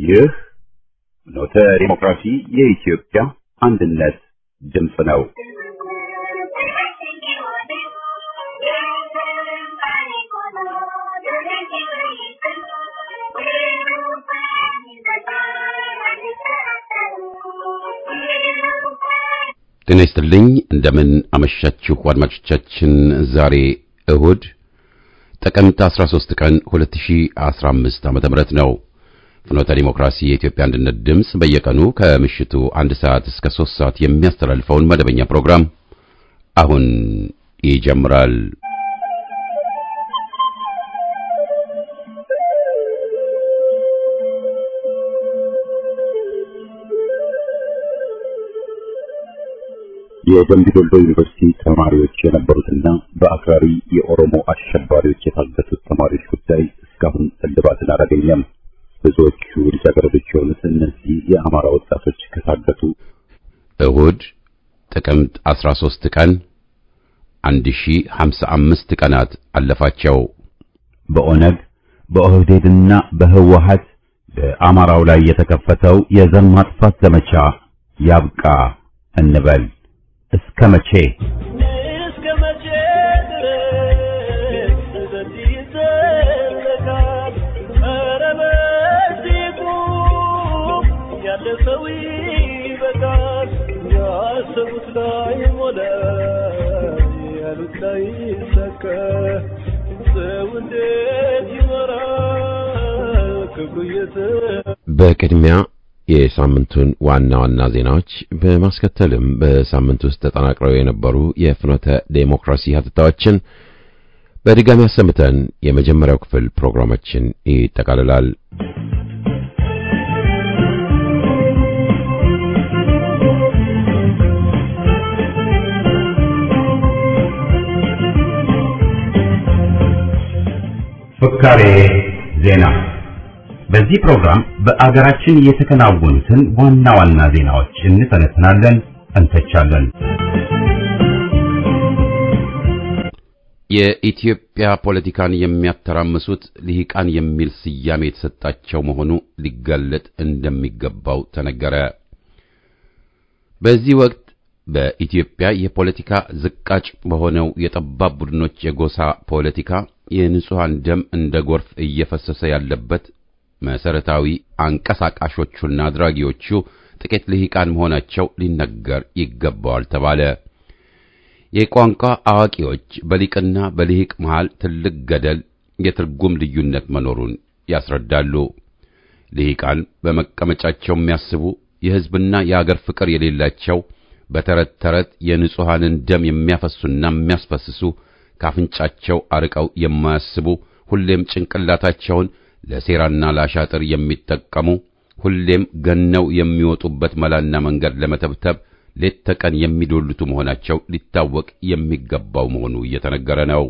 ይህ ኖተ ዲሞክራሲ የኢትዮጵያ አንድነት ድምፅ ነው። ጤና ይስጥልኝ። እንደምን አመሻችሁ አድማጮቻችን። ዛሬ እሁድ ጥቅምት 13 ቀን 2015 ዓመተ ምህረት ነው። ፍኖተ ዲሞክራሲ የኢትዮጵያ አንድነት ድምፅ በየቀኑ ከምሽቱ አንድ ሰዓት እስከ 3 ሰዓት የሚያስተላልፈውን መደበኛ ፕሮግራም አሁን ይጀምራል። የደምቢ ዶሎ ዩኒቨርሲቲ ተማሪዎች የነበሩትና በአክራሪ የኦሮሞ አሸባሪዎች የታገቱት ተማሪዎች ጉዳይ እስካሁን እልባትን አላገኘም። ብዙዎቹ ልጃገረዶች የሆኑት እነዚህ የአማራ ወጣቶች ከታገቱ እሁድ ጥቅምት 13 ቀን 1055 ቀናት አለፋቸው። በኦነግ በኦህዴድና በህወሀት በአማራው ላይ የተከፈተው የዘር ማጥፋት ዘመቻ ያብቃ እንበል። እስከ መቼ እስከ መቼ ድረስ በዚህ ይዘለቃል? ኧረ በዚህ ቁም፣ ያለ ሰው ይበቃል። ያሰቡት ላይ ሞላ፣ ያሉት ላይ ይሳካ። ሰው እንዴት ይኖራል ክብሩ እየተ በቅድሚያ የሳምንቱን ዋና ዋና ዜናዎች በማስከተልም በሳምንት ውስጥ ተጠናቅረው የነበሩ የፍኖተ ዴሞክራሲ ሀተታዎችን በድጋሚ አሰምተን የመጀመሪያው ክፍል ፕሮግራማችን ይጠቃልላል። ፍካሬ ዜና። በዚህ ፕሮግራም በአገራችን የተከናወኑትን ዋና ዋና ዜናዎች እንተነትናለን፣ እንተቻለን። የኢትዮጵያ ፖለቲካን የሚያተራምሱት ልሂቃን የሚል ስያሜ የተሰጣቸው መሆኑ ሊጋለጥ እንደሚገባው ተነገረ። በዚህ ወቅት በኢትዮጵያ የፖለቲካ ዝቃጭ በሆነው የጠባብ ቡድኖች የጎሳ ፖለቲካ የንጹሐን ደም እንደ ጎርፍ እየፈሰሰ ያለበት መሰረታዊ አንቀሳቃሾቹና አድራጊዎቹ ጥቂት ልሂቃን መሆናቸው ሊነገር ይገባዋል ተባለ። የቋንቋ አዋቂዎች በሊቅና በልሂቅ መሃል ትልቅ ገደል፣ የትርጉም ልዩነት መኖሩን ያስረዳሉ። ልሂቃን በመቀመጫቸው የሚያስቡ የሕዝብና የአገር ፍቅር የሌላቸው በተረት ተረት የንጹሐንን ደም የሚያፈሱና የሚያስፈስሱ ካፍንጫቸው አርቀው የማያስቡ ሁሌም ጭንቅላታቸውን ለሴራና ለአሻጥር የሚጠቀሙ ሁሌም ገነው የሚወጡበት መላና መንገድ ለመተብተብ ሌት ተቀን የሚዶልቱ መሆናቸው ሊታወቅ የሚገባው መሆኑ እየተነገረ ነው።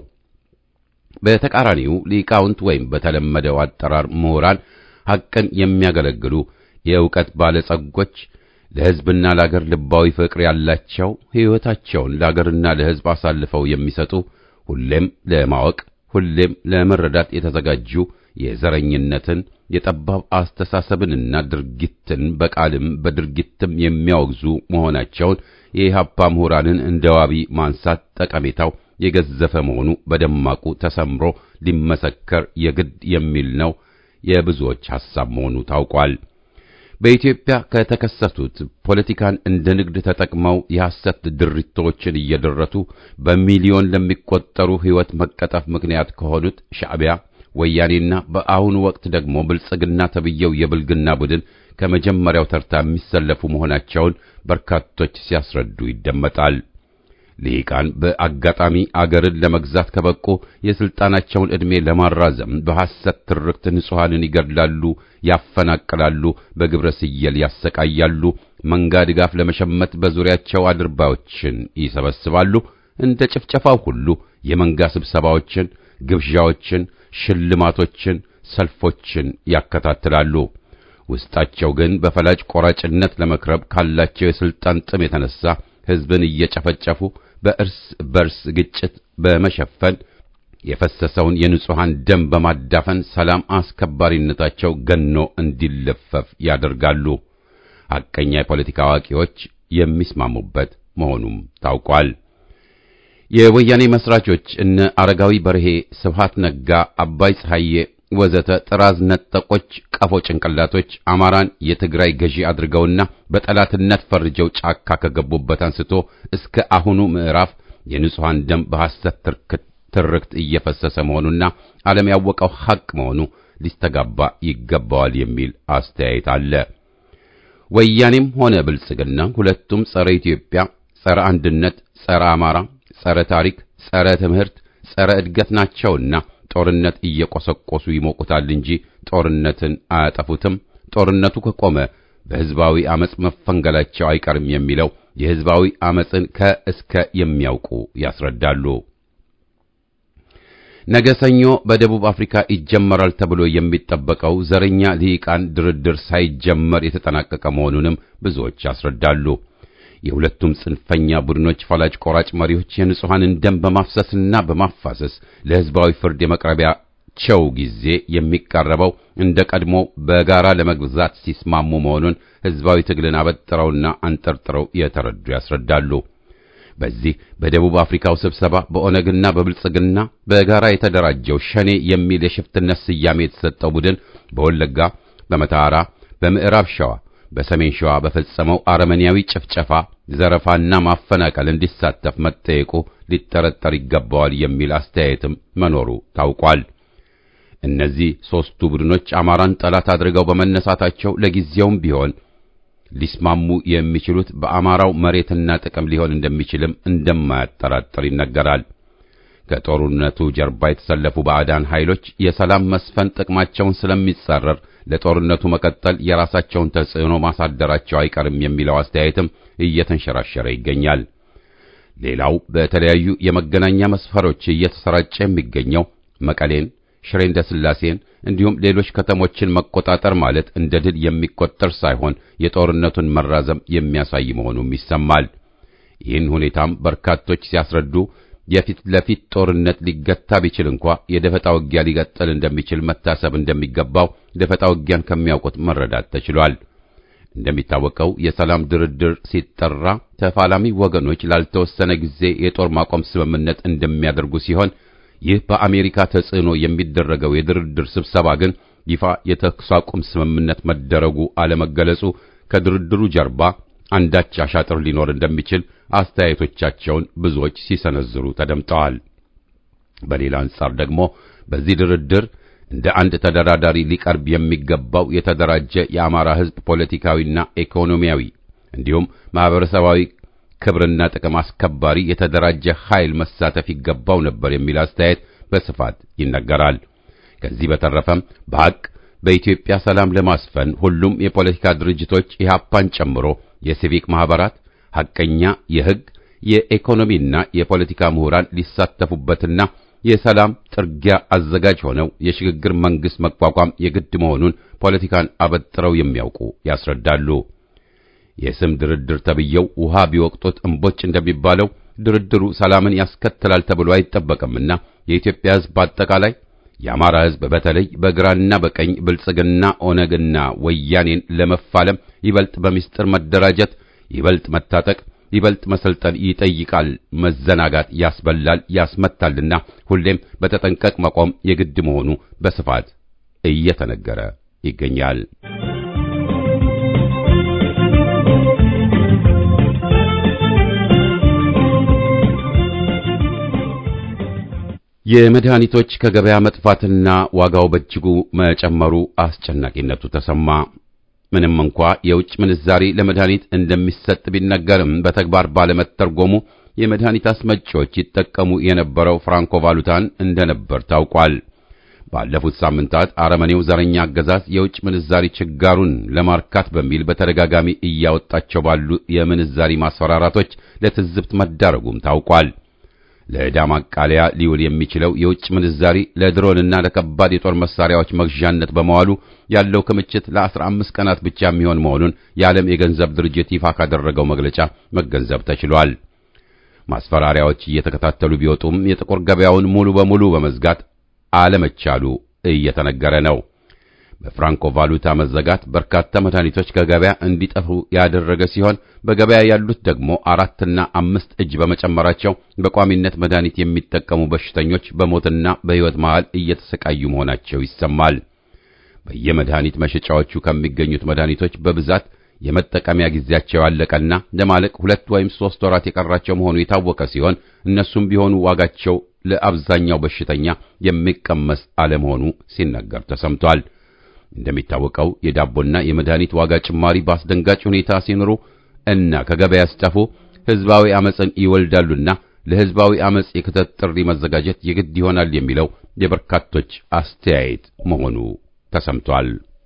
በተቃራኒው ሊቃውንት ወይም በተለመደው አጠራር ምሁራን ሐቅን የሚያገለግሉ የእውቀት ባለጸጎች ለሕዝብና ለአገር ልባዊ ፍቅር ያላቸው ሕይወታቸውን ለአገርና ለሕዝብ አሳልፈው የሚሰጡ ሁሌም ለማወቅ ሁሌም ለመረዳት የተዘጋጁ የዘረኝነትን የጠባብ አስተሳሰብንና ድርጊትን በቃልም በድርጊትም የሚያወግዙ መሆናቸውን የኢህአፓ ምሁራንን እንደ ዋቢ ማንሳት ጠቀሜታው የገዘፈ መሆኑ በደማቁ ተሰምሮ ሊመሰከር የግድ የሚል ነው የብዙዎች ሐሳብ መሆኑ ታውቋል። በኢትዮጵያ ከተከሰቱት ፖለቲካን እንደ ንግድ ተጠቅመው የሐሰት ድሪቶችን እየደረቱ በሚሊዮን ለሚቆጠሩ ሕይወት መቀጠፍ ምክንያት ከሆኑት ሻዕቢያ ወያኔና በአሁኑ ወቅት ደግሞ ብልጽግና ተብየው የብልግና ቡድን ከመጀመሪያው ተርታ የሚሰለፉ መሆናቸውን በርካቶች ሲያስረዱ ይደመጣል። ልሂቃን በአጋጣሚ አገርን ለመግዛት ከበቁ የሥልጣናቸውን ዕድሜ ለማራዘም በሐሰት ትርክት ንጹሐንን ይገድላሉ፣ ያፈናቅላሉ፣ በግብረ ስየል ያሰቃያሉ፣ መንጋ ድጋፍ ለመሸመት በዙሪያቸው አድርባዮችን ይሰበስባሉ። እንደ ጭፍጨፋው ሁሉ የመንጋ ስብሰባዎችን፣ ግብዣዎችን፣ ሽልማቶችን፣ ሰልፎችን ያከታትላሉ። ውስጣቸው ግን በፈላጭ ቆራጭነት ለመክረብ ካላቸው የሥልጣን ጥም የተነሳ ሕዝብን እየጨፈጨፉ በእርስ በርስ ግጭት በመሸፈን የፈሰሰውን የንጹሐን ደም በማዳፈን ሰላም አስከባሪነታቸው ገኖ እንዲለፈፍ ያደርጋሉ። ሐቀኛ የፖለቲካ አዋቂዎች የሚስማሙበት መሆኑም ታውቋል። የወያኔ መስራቾች እነ አረጋዊ በርሄ፣ ስብሃት ነጋ፣ አባይ ፀሐዬ ወዘተ ጥራዝ ነጠቆች ቀፎ ጭንቅላቶች አማራን የትግራይ ገዢ አድርገውና በጠላትነት ፈርጀው ጫካ ከገቡበት አንስቶ እስከ አሁኑ ምዕራፍ የንጹሐን ደም በሐሰት ትርክት እየፈሰሰ መሆኑና ዓለም ያወቀው ሐቅ መሆኑ ሊስተጋባ ይገባዋል የሚል አስተያየት አለ። ወያኔም ሆነ ብልጽግና ሁለቱም ጸረ ኢትዮጵያ፣ ጸረ አንድነት፣ ጸረ አማራ፣ ጸረ ታሪክ፣ ጸረ ትምህርት፣ ጸረ እድገት ናቸውና ጦርነት እየቆሰቆሱ ይሞቁታል እንጂ ጦርነትን አያጠፉትም። ጦርነቱ ከቆመ በሕዝባዊ አመጽ መፈንገላቸው አይቀርም የሚለው የሕዝባዊ አመጽን ከእስከ የሚያውቁ ያስረዳሉ። ነገ ሰኞ በደቡብ አፍሪካ ይጀመራል ተብሎ የሚጠበቀው ዘረኛ ልሂቃን ድርድር ሳይጀመር የተጠናቀቀ መሆኑንም ብዙዎች ያስረዳሉ። የሁለቱም ጽንፈኛ ቡድኖች ፈላጭ ቆራጭ መሪዎች የንጹሐንን ደም በማፍሰስና በማፋሰስ ለሕዝባዊ ፍርድ የመቅረቢያቸው ጊዜ የሚቃረበው እንደ ቀድሞ በጋራ ለመግዛት ሲስማሙ መሆኑን ሕዝባዊ ትግልን አበጥረውና አንጠርጥረው የተረዱ ያስረዳሉ። በዚህ በደቡብ አፍሪካው ስብሰባ በኦነግና በብልጽግና በጋራ የተደራጀው ሸኔ የሚል የሽፍትነት ስያሜ የተሰጠው ቡድን በወለጋ፣ በመተሐራ፣ በምዕራብ ሸዋ በሰሜን ሸዋ በፈጸመው አረመኔያዊ ጭፍጨፋ፣ ዘረፋና ማፈናቀል እንዲሳተፍ መጠየቁ ሊጠረጠር ይገባዋል የሚል አስተያየትም መኖሩ ታውቋል። እነዚህ ሦስቱ ቡድኖች አማራን ጠላት አድርገው በመነሳታቸው ለጊዜውም ቢሆን ሊስማሙ የሚችሉት በአማራው መሬትና ጥቅም ሊሆን እንደሚችልም እንደማያጠራጥር ይነገራል። ከጦርነቱ ጀርባ የተሰለፉ ባዕዳን ኃይሎች የሰላም መስፈን ጥቅማቸውን ስለሚጻረር ለጦርነቱ መቀጠል የራሳቸውን ተጽዕኖ ማሳደራቸው አይቀርም የሚለው አስተያየትም እየተንሸራሸረ ይገኛል። ሌላው በተለያዩ የመገናኛ መስፈሮች እየተሰራጨ የሚገኘው መቀሌን፣ ሽሬ እንዳስላሴን እንዲሁም ሌሎች ከተሞችን መቆጣጠር ማለት እንደ ድል የሚቆጠር ሳይሆን የጦርነቱን መራዘም የሚያሳይ መሆኑም ይሰማል። ይህን ሁኔታም በርካቶች ሲያስረዱ የፊት ለፊት ጦርነት ሊገታ ቢችል እንኳ የደፈጣ ውጊያ ሊቀጥል እንደሚችል መታሰብ እንደሚገባው ደፈጣ ውጊያን ከሚያውቁት መረዳት ተችሏል። እንደሚታወቀው የሰላም ድርድር ሲጠራ ተፋላሚ ወገኖች ላልተወሰነ ጊዜ የጦር ማቆም ስምምነት እንደሚያደርጉ ሲሆን ይህ በአሜሪካ ተጽዕኖ የሚደረገው የድርድር ስብሰባ ግን ይፋ የተኩስ አቁም ስምምነት መደረጉ አለመገለጹ ከድርድሩ ጀርባ አንዳች አሻጥር ሊኖር እንደሚችል አስተያየቶቻቸውን ብዙዎች ሲሰነዝሩ ተደምጠዋል። በሌላ አንጻር ደግሞ በዚህ ድርድር እንደ አንድ ተደራዳሪ ሊቀርብ የሚገባው የተደራጀ የአማራ ሕዝብ ፖለቲካዊና ኢኮኖሚያዊ እንዲሁም ማህበረሰባዊ ክብርና ጥቅም አስከባሪ የተደራጀ ኃይል መሳተፍ ይገባው ነበር የሚል አስተያየት በስፋት ይነገራል። ከዚህ በተረፈም በሐቅ በኢትዮጵያ ሰላም ለማስፈን ሁሉም የፖለቲካ ድርጅቶች ኢህአፓን ጨምሮ የሲቪክ ማህበራት ሐቀኛ የሕግ የኢኮኖሚና የፖለቲካ ምሁራን ሊሳተፉበትና የሰላም ጥርጊያ አዘጋጅ ሆነው የሽግግር መንግስት መቋቋም የግድ መሆኑን ፖለቲካን አበጥረው የሚያውቁ ያስረዳሉ። የስም ድርድር ተብየው ውሃ ቢወቅጡት እምቦጭ እንደሚባለው ድርድሩ ሰላምን ያስከትላል ተብሎ አይጠበቅምና የኢትዮጵያ ሕዝብ በአጠቃላይ የአማራ ሕዝብ በተለይ በግራና በቀኝ ብልጽግና፣ ኦነግና ወያኔን ለመፋለም ይበልጥ በሚስጥር መደራጀት፣ ይበልጥ መታጠቅ፣ ይበልጥ መሰልጠን ይጠይቃል። መዘናጋት ያስበላል፣ ያስመታልና ሁሌም በተጠንቀቅ መቆም የግድ መሆኑ በስፋት እየተነገረ ይገኛል። የመድኃኒቶች ከገበያ መጥፋትና ዋጋው በእጅጉ መጨመሩ አስጨናቂነቱ ተሰማ። ምንም እንኳ የውጭ ምንዛሪ ለመድኃኒት እንደሚሰጥ ቢነገርም በተግባር ባለመተርጎሙ የመድኃኒት አስመጪዎች ይጠቀሙ የነበረው ፍራንኮ ቫሉታን እንደነበር ታውቋል። ባለፉት ሳምንታት አረመኔው ዘረኛ አገዛዝ የውጭ ምንዛሪ ችጋሩን ለማርካት በሚል በተደጋጋሚ እያወጣቸው ባሉ የምንዛሪ ማስፈራራቶች ለትዝብት መዳረጉም ታውቋል። ለዕዳ ማቃለያ ሊውል የሚችለው የውጭ ምንዛሪ ለድሮንና ለከባድ የጦር መሳሪያዎች መግዣነት በመዋሉ ያለው ክምችት ለአስራ አምስት ቀናት ብቻ የሚሆን መሆኑን የዓለም የገንዘብ ድርጅት ይፋ ካደረገው መግለጫ መገንዘብ ተችሏል። ማስፈራሪያዎች እየተከታተሉ ቢወጡም የጥቁር ገበያውን ሙሉ በሙሉ በመዝጋት አለመቻሉ እየተነገረ ነው። በፍራንኮ ቫሉታ መዘጋት በርካታ መድኃኒቶች ከገበያ እንዲጠፉ ያደረገ ሲሆን በገበያ ያሉት ደግሞ አራትና አምስት እጅ በመጨመራቸው በቋሚነት መድኃኒት የሚጠቀሙ በሽተኞች በሞትና በሕይወት መሃል እየተሰቃዩ መሆናቸው ይሰማል። በየመድኃኒት መሸጫዎቹ ከሚገኙት መድኃኒቶች በብዛት የመጠቀሚያ ጊዜያቸው ያለቀና ለማለቅ ሁለት ወይም ሦስት ወራት የቀራቸው መሆኑ የታወቀ ሲሆን እነሱም ቢሆኑ ዋጋቸው ለአብዛኛው በሽተኛ የሚቀመስ አለመሆኑ ሲነገር ተሰምቷል። እንደሚታወቀው የዳቦና የመድኃኒት ዋጋ ጭማሪ በአስደንጋጭ ሁኔታ ሲኖሩ እና ከገበያ ሲጠፉ ሕዝባዊ አመፅን ይወልዳሉና ለሕዝባዊ አመፅ የክተት ጥሪ መዘጋጀት የግድ ይሆናል የሚለው የበርካቶች አስተያየት መሆኑ ተሰምቷል።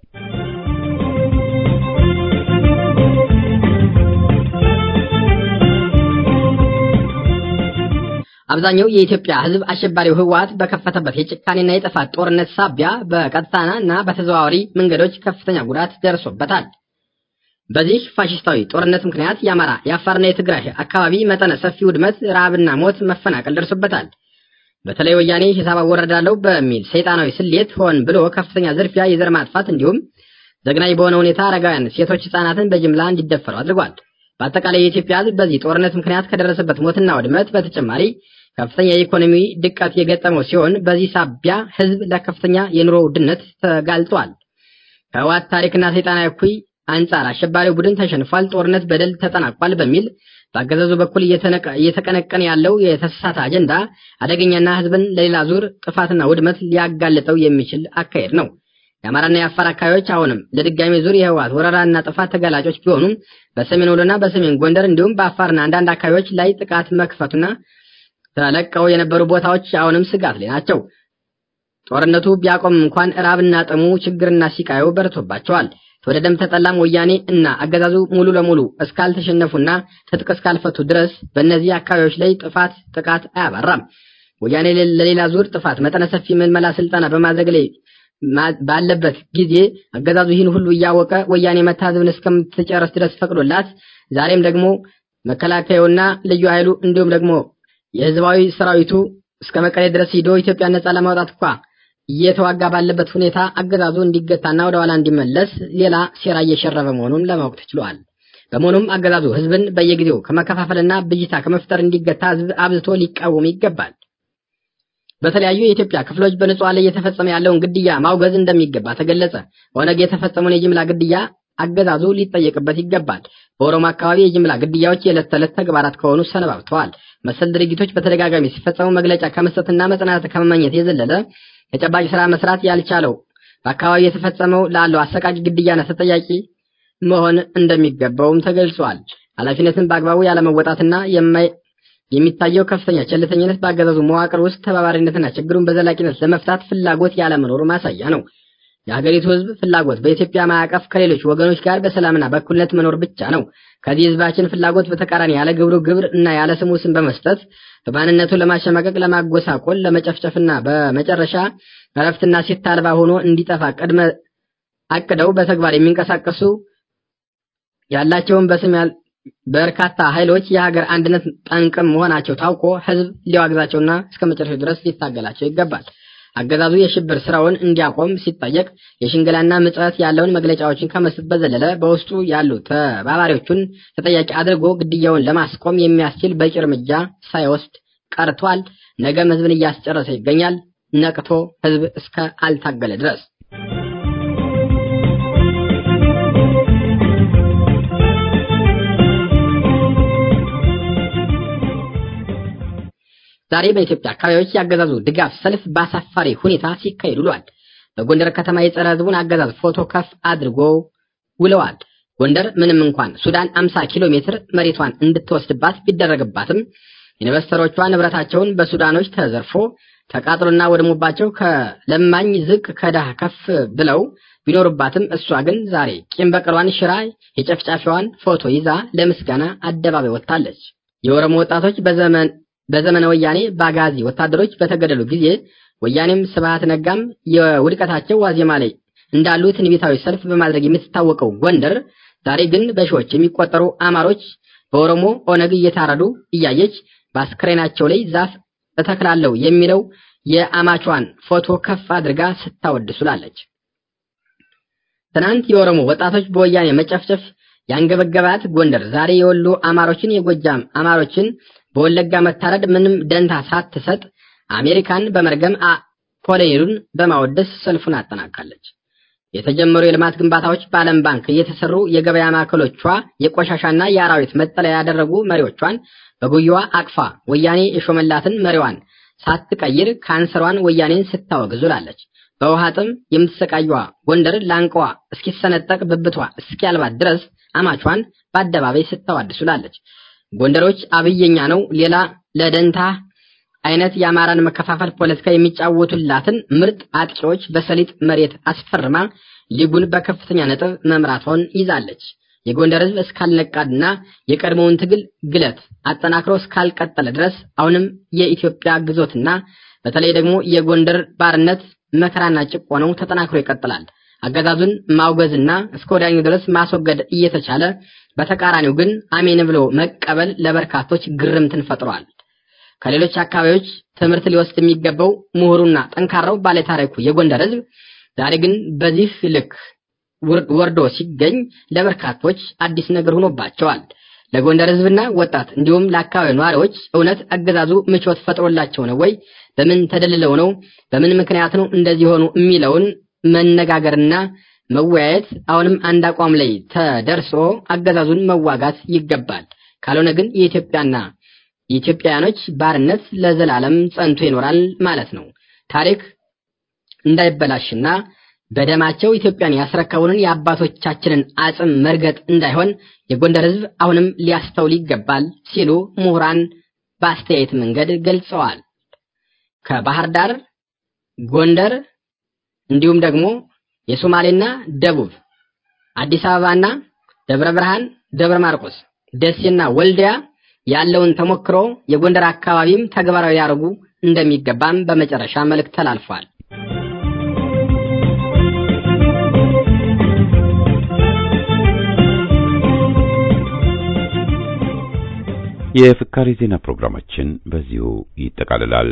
አብዛኛው የኢትዮጵያ ሕዝብ አሸባሪው ህወሓት በከፈተበት የጭካኔና የጥፋት ጦርነት ሳቢያ በቀጥታና እና በተዘዋዋሪ መንገዶች ከፍተኛ ጉዳት ደርሶበታል። በዚህ ፋሽስታዊ ጦርነት ምክንያት የአማራ የአፋርና የትግራይ አካባቢ መጠነ ሰፊ ውድመት፣ ረሃብና ሞት፣ መፈናቀል ደርሶበታል። በተለይ ወያኔ ሂሳብ አወረዳለሁ በሚል ሰይጣናዊ ስሌት ሆን ብሎ ከፍተኛ ዝርፊያ፣ የዘር ማጥፋት እንዲሁም ዘግናኝ በሆነ ሁኔታ አረጋውያን፣ ሴቶች፣ ህጻናትን በጅምላ እንዲደፈሩ አድርጓል። በአጠቃላይ የኢትዮጵያ ህዝብ በዚህ ጦርነት ምክንያት ከደረሰበት ሞትና ውድመት በተጨማሪ ከፍተኛ የኢኮኖሚ ድቀት የገጠመው ሲሆን በዚህ ሳቢያ ህዝብ ለከፍተኛ የኑሮ ውድነት ተጋልጧል። ከህወሓት ታሪክና ሰይጣናዊ እኩይ አንጻር አሸባሪው ቡድን ተሸንፏል፣ ጦርነት በደል ተጠናቋል በሚል በአገዛዙ በኩል እየተቀነቀነ ያለው የተሳሳተ አጀንዳ አደገኛና ህዝብን ለሌላ ዙር ጥፋትና ውድመት ሊያጋልጠው የሚችል አካሄድ ነው። የአማራና የአፋር አካባቢዎች አሁንም ለድጋሚ ዙር የህወሓት ወረራና ጥፋት ተጋላጮች ቢሆኑም በሰሜን ወሎና በሰሜን ጎንደር እንዲሁም በአፋርና አንዳንድ አካባቢዎች ላይ ጥቃት መክፈቱና ተለቀው የነበሩ ቦታዎች አሁንም ስጋት ላይ ናቸው። ጦርነቱ ቢያቆም እንኳን ራብና ጥሙ ችግርና ሲቃዩ በርቶባቸዋል። ተወደደም ተጠላም ወያኔ እና አገዛዙ ሙሉ ለሙሉ እስካልተሸነፉና ትጥቅ እስካልፈቱ ድረስ በእነዚህ አካባቢዎች ላይ ጥፋት ጥቃት አያባራም። ወያኔ ለሌላ ዙር ጥፋት መጠነ ሰፊ ምልመላ ስልጠና በማድረግ ላይ ባለበት ጊዜ አገዛዙ ይህን ሁሉ እያወቀ ወያኔ መታዘብን እስከምትጨርስ ድረስ ፈቅዶላት ዛሬም ደግሞ መከላከያውና ልዩ ኃይሉ እንዲሁም ደግሞ የህዝባዊ ሰራዊቱ እስከ መቀሌ ድረስ ሂዶ ኢትዮጵያ ነጻ ለማውጣት እንኳ እየተዋጋ ባለበት ሁኔታ አገዛዙ እንዲገታና ወደ ኋላ እንዲመለስ ሌላ ሴራ እየሸረበ መሆኑን ለማወቅ ተችሏል። በመሆኑም አገዛዙ ህዝብን በየጊዜው ከመከፋፈልና ብጅታ ከመፍጠር እንዲገታ ህዝብ አብዝቶ ሊቃወም ይገባል። በተለያዩ የኢትዮጵያ ክፍሎች በንጹሃን ላይ እየተፈጸመ ያለውን ግድያ ማውገዝ እንደሚገባ ተገለጸ። ኦነግ የተፈጸመውን የጅምላ ግድያ አገዛዙ ሊጠየቅበት ይገባል። በኦሮሞ አካባቢ የጅምላ ግድያዎች የዕለት ተዕለት ተግባራት ከሆኑ ሰነባብተዋል። መሰል ድርጊቶች በተደጋጋሚ ሲፈጸሙ መግለጫ ከመስጠትና መጽናናት ከመመኘት የዘለለ ተጨባጭ ስራ መስራት ያልቻለው በአካባቢ የተፈጸመው ላለው አሰቃቂ ግድያና ተጠያቂ መሆን እንደሚገባውም ተገልጿል። ኃላፊነትን በአግባቡ ያለመወጣትና የሚታየው ከፍተኛ ቸልተኝነት በአገዛዙ መዋቅር ውስጥ ተባባሪነትና ችግሩን በዘላቂነት ለመፍታት ፍላጎት ያለመኖሩ ማሳያ ነው። የሀገሪቱ ህዝብ ፍላጎት በኢትዮጵያ ማዕቀፍ ከሌሎች ወገኖች ጋር በሰላምና በእኩልነት መኖር ብቻ ነው። ከዚህ ህዝባችን ፍላጎት በተቃራኒ ያለ ግብሩ ግብር እና ያለ ስሙ ስም በመስጠት በማንነቱ ለማሸማቀቅ፣ ለማጎሳቆል፣ ለመጨፍጨፍና በመጨረሻ እረፍትና ሴት አልባ ሆኖ እንዲጠፋ ቅድመ አቅደው በተግባር የሚንቀሳቀሱ ያላቸውን በስም በርካታ ኃይሎች የሀገር አንድነት ጠንቅም መሆናቸው ታውቆ ህዝብ ሊዋግዛቸውና እስከ መጨረሻው ድረስ ሊታገላቸው ይገባል። አገዛዙ የሽብር ስራውን እንዲያቆም ሲጠየቅ የሽንገላና ምጽት ያለውን መግለጫዎችን ከመስጠት በዘለለ በውስጡ ያሉ ተባባሪዎቹን ተጠያቂ አድርጎ ግድያውን ለማስቆም የሚያስችል በቂ እርምጃ ሳይወስድ ቀርቷል። ነገም ህዝብን እያስጨረሰ ይገኛል። ነቅቶ ህዝብ እስከ አልታገለ ድረስ ዛሬ በኢትዮጵያ አካባቢዎች ያገዛዙ ድጋፍ ሰልፍ በአሳፋሪ ሁኔታ ሲካሄድ ውሏል። በጎንደር ከተማ የጸረ ህዝቡን አገዛዝ ፎቶ ከፍ አድርጎ ውለዋል። ጎንደር ምንም እንኳን ሱዳን 50 ኪሎ ሜትር መሬቷን እንድትወስድባት ቢደረግባትም ኢንቨስተሮቿ ንብረታቸውን በሱዳኖች ተዘርፎ ተቃጥሎና ወድሞባቸው ከለማኝ ዝቅ ከዳህ ከፍ ብለው ቢኖርባትም እሷ ግን ዛሬ ቂም በቀሏን ሽራ የጨፍጫፊዋን ፎቶ ይዛ ለምስጋና አደባባይ ወጥታለች። የኦሮሞ ወጣቶች በዘመን በዘመነ ወያኔ በአጋዚ ወታደሮች በተገደሉ ጊዜ ወያኔም ስብሃት ነጋም የውድቀታቸው ዋዜማ ላይ እንዳሉ ትንቢታዊ ሰልፍ በማድረግ የምትታወቀው ጎንደር ዛሬ ግን በሺዎች የሚቆጠሩ አማሮች በኦሮሞ ኦነግ እየታረዱ እያየች በአስክሬናቸው ላይ ዛፍ እተክላለሁ የሚለው የአማቿን ፎቶ ከፍ አድርጋ ስታወድሱላለች። ትናንት የኦሮሞ ወጣቶች በወያኔ መጨፍጨፍ ያንገበገባት ጎንደር ዛሬ የወሎ አማሮችን፣ የጎጃም አማሮችን በወለጋ መታረድ ምንም ደንታ ሳትሰጥ አሜሪካን በመርገም ኮሎኔሉን በማወደስ ሰልፉን አጠናቃለች። የተጀመሩ የልማት ግንባታዎች በዓለም ባንክ እየተሰሩ የገበያ ማዕከሎቿ የቆሻሻና የአራዊት መጠለያ ያደረጉ መሪዎቿን በጉያዋ አቅፋ ወያኔ የሾመላትን መሪዋን ሳትቀይር ካንሰሯን ወያኔን ስታወግዙላለች። በውሃ ጥም የምትሰቃየዋ ጎንደር ላንቃዋ እስኪሰነጠቅ ብብቷ እስኪያልባት ድረስ አማቿን በአደባባይ ስታዋድሱላለች። ጎንደሮች አብየኛ ነው ሌላ ለደንታ አይነት የአማራን መከፋፈል ፖለቲካ የሚጫወቱላትን ምርጥ አጥቂዎች በሰሊጥ መሬት አስፈርማ ሊጉን በከፍተኛ ነጥብ መምራቷን ይዛለች። የጎንደር ሕዝብ እስካልነቃና የቀድሞውን ትግል ግለት አጠናክሮ እስካልቀጠለ ድረስ አሁንም የኢትዮጵያ ግዞትና በተለይ ደግሞ የጎንደር ባርነት መከራና ጭቆናው ተጠናክሮ ይቀጥላል። አገዛዙን ማውገዝና እስከ ወዲያኛው ድረስ ማስወገድ እየተቻለ በተቃራኒው ግን አሜን ብሎ መቀበል ለበርካቶች ግርምትን ፈጥሯል። ከሌሎች አካባቢዎች ትምህርት ሊወስድ የሚገባው ምሁሩና ጠንካራው ባለታሪኩ የጎንደር ሕዝብ ዛሬ ግን በዚህ ልክ ወርዶ ሲገኝ ለበርካቶች አዲስ ነገር ሆኖባቸዋል። ለጎንደር ሕዝብና ወጣት እንዲሁም ለአካባቢው ነዋሪዎች እውነት አገዛዙ ምቾት ፈጥሮላቸው ነው ወይ? በምን ተደልለው ነው? በምን ምክንያት ነው እንደዚህ ሆኑ? የሚለውን መነጋገርና መወያየት አሁንም አንድ አቋም ላይ ተደርሶ አገዛዙን መዋጋት ይገባል። ካልሆነ ግን የኢትዮጵያና የኢትዮጵያውያኖች ባርነት ለዘላለም ጸንቶ ይኖራል ማለት ነው። ታሪክ እንዳይበላሽና በደማቸው ኢትዮጵያን ያስረከቡንን የአባቶቻችንን አጽም መርገጥ እንዳይሆን የጎንደር ሕዝብ አሁንም ሊያስተውል ይገባል ሲሉ ምሁራን በአስተያየት መንገድ ገልጸዋል። ከባህር ዳር፣ ጎንደር እንዲሁም ደግሞ የሶማሌና ደቡብ አዲስ አበባና ደብረ ብርሃን፣ ደብረ ማርቆስ፣ ደሴና ወልዲያ ያለውን ተሞክሮ የጎንደር አካባቢም ተግባራዊ ያደርጉ እንደሚገባም በመጨረሻ መልእክት ተላልፏል። የፍካሬ ዜና ፕሮግራማችን በዚሁ ይጠቃልላል።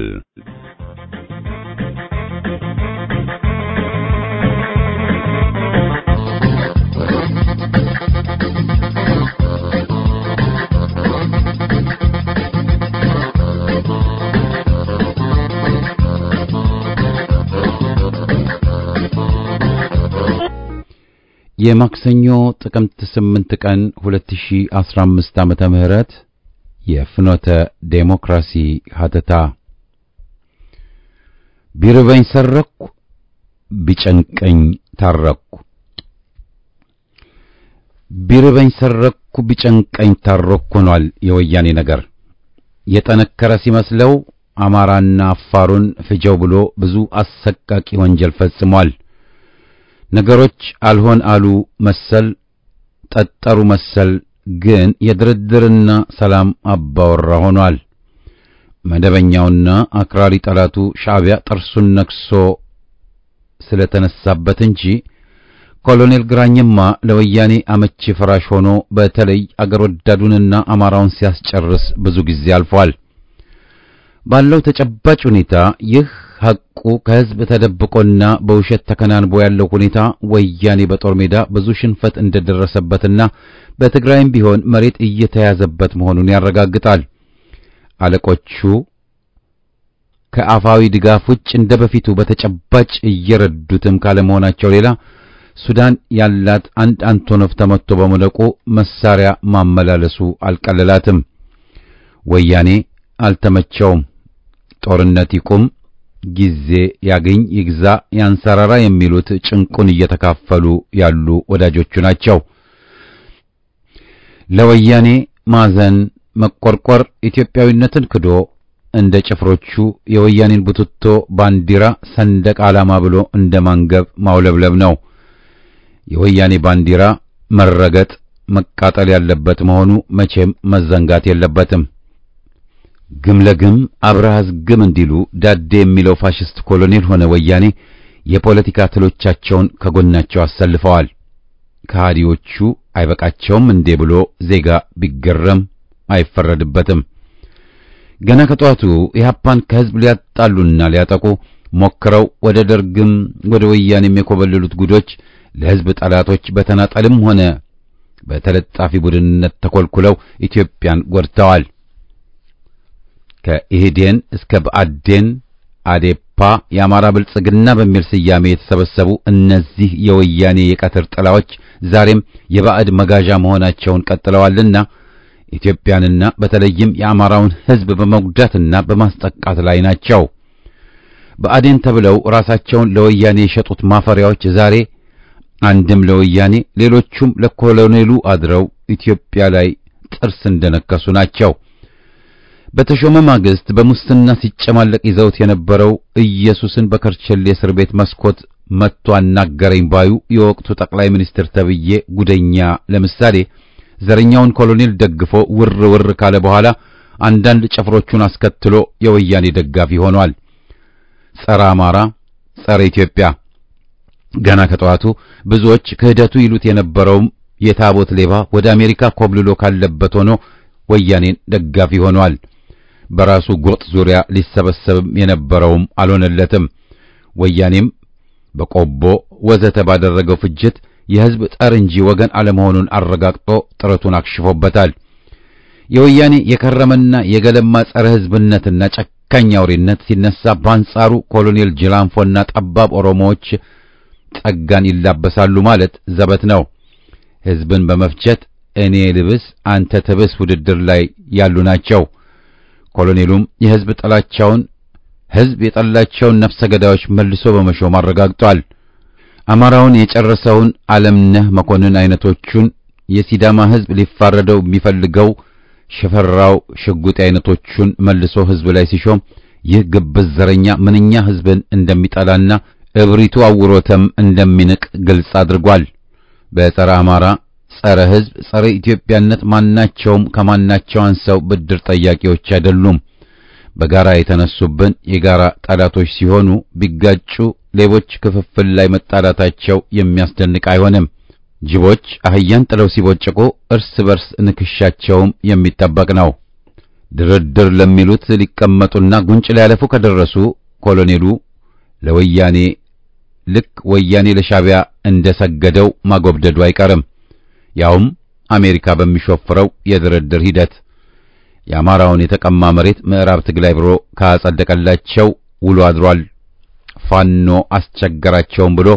የማክሰኞ ጥቅምት 8 ቀን 2015 ዓመተ ምህረት የፍኖተ ዴሞክራሲ ሀተታ ቢርበኝ ሰረኩ ቢጨንቀኝ ታረኩ ቢርበኝ ሰረኩ ቢጨንቀኝ ታረኩ ሆኗል የወያኔ ነገር የጠነከረ ሲመስለው አማራና አፋሩን ፍጀው ብሎ ብዙ አሰቃቂ ወንጀል ፈጽሟል። ነገሮች አልሆን አሉ መሰል ጠጠሩ መሰል ግን የድርድርና ሰላም አባወራ ሆኗል። መደበኛውና አክራሪ ጠላቱ ሻዕቢያ ጥርሱን ነክሶ ስለተነሳበት እንጂ ኮሎኔል ግራኝማ ለወያኔ አመቺ ፍራሽ ሆኖ በተለይ አገር ወዳዱንና አማራውን ሲያስጨርስ ብዙ ጊዜ አልፏል። ባለው ተጨባጭ ሁኔታ ይህ ሐቁ ከሕዝብ ተደብቆና በውሸት ተከናንቦ ያለው ሁኔታ ወያኔ በጦር ሜዳ ብዙ ሽንፈት እንደደረሰበትና በትግራይም ቢሆን መሬት እየተያዘበት መሆኑን ያረጋግጣል። አለቆቹ ከአፋዊ ድጋፍ ውጭ እንደ በፊቱ በተጨባጭ እየረዱትም ካለመሆናቸው ሌላ ሱዳን ያላት አንድ አንቶኖቭ ተመትቶ በመውደቁ መሳሪያ ማመላለሱ አልቀለላትም። ወያኔ አልተመቸውም። ጦርነት ይቁም፣ ጊዜ ያገኝ፣ ይግዛ፣ ያንሰራራ የሚሉት ጭንቁን እየተካፈሉ ያሉ ወዳጆቹ ናቸው። ለወያኔ ማዘን፣ መቆርቆር ኢትዮጵያዊነትን ክዶ እንደ ጭፍሮቹ የወያኔን ቡትቶ ባንዲራ ሰንደቅ ዓላማ ብሎ እንደ ማንገብ ማውለብለብ ነው። የወያኔ ባንዲራ መረገጥ መቃጠል ያለበት መሆኑ መቼም መዘንጋት የለበትም። ግም ለግም አብረሃዝ ግም እንዲሉ ዳዴ የሚለው ፋሽስት ኮሎኔል ሆነ ወያኔ የፖለቲካ ትሎቻቸውን ከጎናቸው አሰልፈዋል። ከሃዲዎቹ አይበቃቸውም እንዴ ብሎ ዜጋ ቢገረም አይፈረድበትም። ገና ከጠዋቱ ኢህአፓን ከህዝብ ሊያጣሉና ሊያጠቁ ሞክረው ወደ ደርግም ወደ ወያኔም የኮበለሉት ጉዶች ለህዝብ ጠላቶች በተናጠልም ሆነ በተለጣፊ ቡድንነት ተኮልኩለው ኢትዮጵያን ጎድተዋል። ከኢህዴን እስከ ብአዴን፣ አዴፓ፣ የአማራ ብልጽግና በሚል ስያሜ የተሰበሰቡ እነዚህ የወያኔ የቀትር ጥላዎች ዛሬም የባዕድ መጋዣ መሆናቸውን ቀጥለዋልና ኢትዮጵያንና በተለይም የአማራውን ህዝብ በመጉዳትና በማስጠቃት ላይ ናቸው። ብአዴን ተብለው ራሳቸውን ለወያኔ የሸጡት ማፈሪያዎች ዛሬ አንድም ለወያኔ ሌሎቹም ለኮሎኔሉ አድረው ኢትዮጵያ ላይ ጥርስ እንደነከሱ ናቸው። በተሾመ ማግስት በሙስና ሲጨማለቅ ይዘውት የነበረው ኢየሱስን በከርቸሌ እስር ቤት መስኮት መጥቶ አናገረኝ ባዩ የወቅቱ ጠቅላይ ሚኒስትር ተብዬ ጉደኛ ለምሳሌ ዘረኛውን ኮሎኔል ደግፎ ውር ውር ካለ በኋላ አንዳንድ ጭፍሮቹን አስከትሎ የወያኔ ደጋፊ ሆኗል። ጸረ አማራ፣ ጸረ ኢትዮጵያ ገና ከጠዋቱ ብዙዎች ክህደቱ ይሉት የነበረውም የታቦት ሌባ ወደ አሜሪካ ኮብልሎ ካለበት ሆኖ ወያኔን ደጋፊ ሆኗል። በራሱ ጎጥ ዙሪያ ሊሰበሰብም የነበረውም አልሆነለትም። ወያኔም በቆቦ ወዘተ ባደረገው ፍጅት የሕዝብ ጠር እንጂ ወገን አለመሆኑን አረጋግጦ ጥረቱን አክሽፎበታል። የወያኔ የከረመና የገለማ ጸረ ሕዝብነትና ጨካኝ አውሬነት ሲነሳ በአንጻሩ ኮሎኔል ጅላንፎና ጠባብ ኦሮሞዎች ጸጋን ይላበሳሉ ማለት ዘበት ነው። ሕዝብን በመፍጀት እኔ ልብስ አንተ ትብስ ውድድር ላይ ያሉ ናቸው። ኮሎኔሉም የሕዝብ ጥላቻውን ሕዝብ የጠላቸውን ነፍሰ ገዳዮች መልሶ በመሾም አረጋግጧል። አማራውን የጨረሰውን ዓለምነህ መኮንን አይነቶቹን የሲዳማ ሕዝብ ሊፋረደው የሚፈልገው ሽፈራው ሽጉጤ አይነቶቹን መልሶ ሕዝብ ላይ ሲሾም ይህ ግብዝ ዘረኛ ምንኛ ሕዝብን እንደሚጠላና እብሪቱ አውሮተም እንደሚንቅ ግልጽ አድርጓል። በጸረ አማራ፣ ጸረ ሕዝብ፣ ጸረ ኢትዮጵያነት ማናቸውም ከማናቸው አንሰው ብድር ጠያቂዎች አይደሉም። በጋራ የተነሱብን የጋራ ጠላቶች ሲሆኑ ቢጋጩ ሌቦች ክፍፍል ላይ መጣላታቸው የሚያስደንቅ አይሆንም። ጅቦች አህያን ጥለው ሲቦጭቁ እርስ በርስ ንክሻቸውም የሚጠበቅ ነው። ድርድር ለሚሉት ሊቀመጡና ጉንጭ ሊያለፉ ከደረሱ ኮሎኔሉ ለወያኔ ልክ ወያኔ ለሻቢያ እንደሰገደው ማጎብደዱ አይቀርም። ያውም አሜሪካ በሚሾፍረው የድርድር ሂደት የአማራውን የተቀማ መሬት ምዕራብ ትግራይ ብሎ ካጸደቀላቸው ውሎ አድሯል። ፋኖ አስቸገራቸውም ብሎ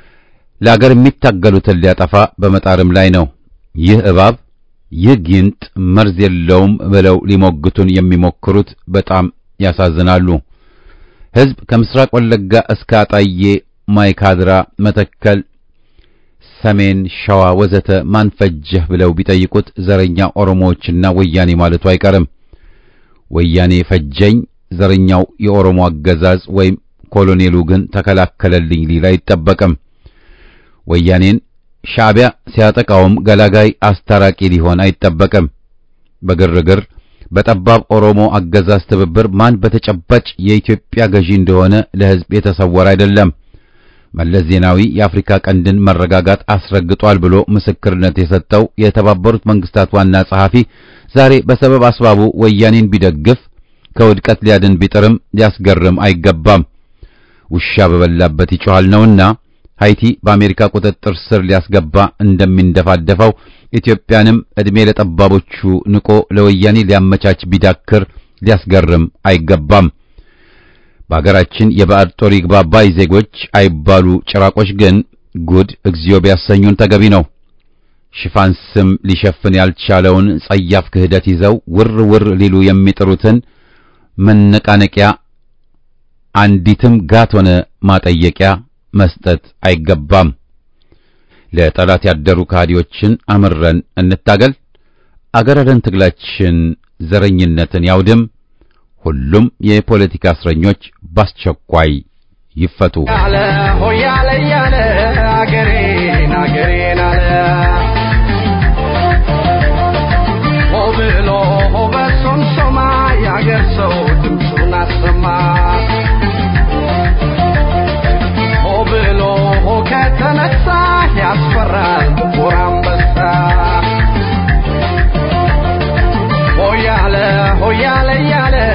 ለአገር የሚታገሉትን ሊያጠፋ በመጣርም ላይ ነው። ይህ እባብ ይህ ጊንጥ መርዝ የለውም ብለው ሊሞግቱን የሚሞክሩት በጣም ያሳዝናሉ። ሕዝብ ከምስራቅ ወለጋ እስከ አጣዬ፣ ማይካድራ፣ መተከል፣ ሰሜን ሸዋ ወዘተ ማን ፈጀህ ብለው ቢጠይቁት ዘረኛ ኦሮሞዎችና ወያኔ ማለቱ አይቀርም። ወያኔ ፈጀኝ፣ ዘረኛው የኦሮሞ አገዛዝ ወይም ኮሎኔሉ ግን ተከላከለልኝ ሊል አይጠበቅም። ወያኔን ሻዕቢያ ሲያጠቃውም ገላጋይ አስታራቂ ሊሆን አይጠበቅም። በግርግር በጠባብ ኦሮሞ አገዛዝ ትብብር ማን በተጨባጭ የኢትዮጵያ ገዢ እንደሆነ ለሕዝብ የተሰወረ አይደለም። መለስ ዜናዊ የአፍሪካ ቀንድን መረጋጋት አስረግጧል ብሎ ምስክርነት የሰጠው የተባበሩት መንግስታት ዋና ጸሐፊ ዛሬ በሰበብ አስባቡ ወያኔን ቢደግፍ ከውድቀት ሊያድን ቢጥርም ሊያስገርም አይገባም። ውሻ በበላበት ይጮሃል ነውና ሃይቲ በአሜሪካ ቁጥጥር ስር ሊያስገባ እንደሚንደፋደፈው ኢትዮጵያንም ዕድሜ ለጠባቦቹ ንቆ ለወያኔ ሊያመቻች ቢዳክር ሊያስገርም አይገባም። በአገራችን የባዕድ ጦር ይግባ ባይ ዜጎች አይባሉ ጭራቆች ግን ጉድ እግዚኦ ቢያሰኙን ተገቢ ነው። ሽፋን ስም ሊሸፍን ያልቻለውን ጸያፍ ክህደት ይዘው ውር ውር ሊሉ የሚጥሩትን መነቃነቂያ አንዲትም ጋት ሆነ ማጠየቂያ መስጠት አይገባም። ለጠላት ያደሩ ከሃዲዎችን አምረን እንታገል። አገር አደን ትግላችን ዘረኝነትን ያውድም። ሁሉም የፖለቲካ እስረኞች በአስቸኳይ ይፈቱ። ያለ ሆያለ ያለ አገሬን አገሬን አለ ሆ ብሎ ሆ በሶምሶማ የአገር ሰው ድምፁን አሰማ ሆ ብሎ ሆ ከተነሳ ያስፈራል ጥቁር አንበሳ ሆያለ ሆያለ ያለ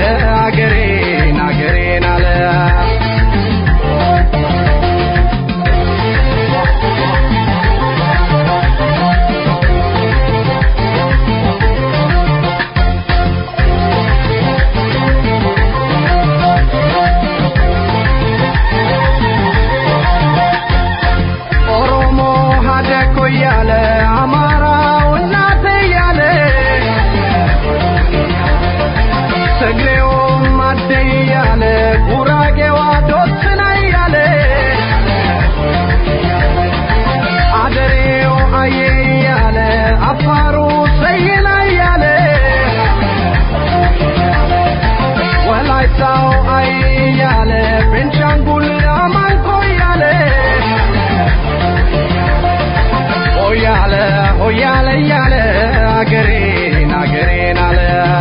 ያለ ሆያለ ያለ አገሬን አገሬን አለ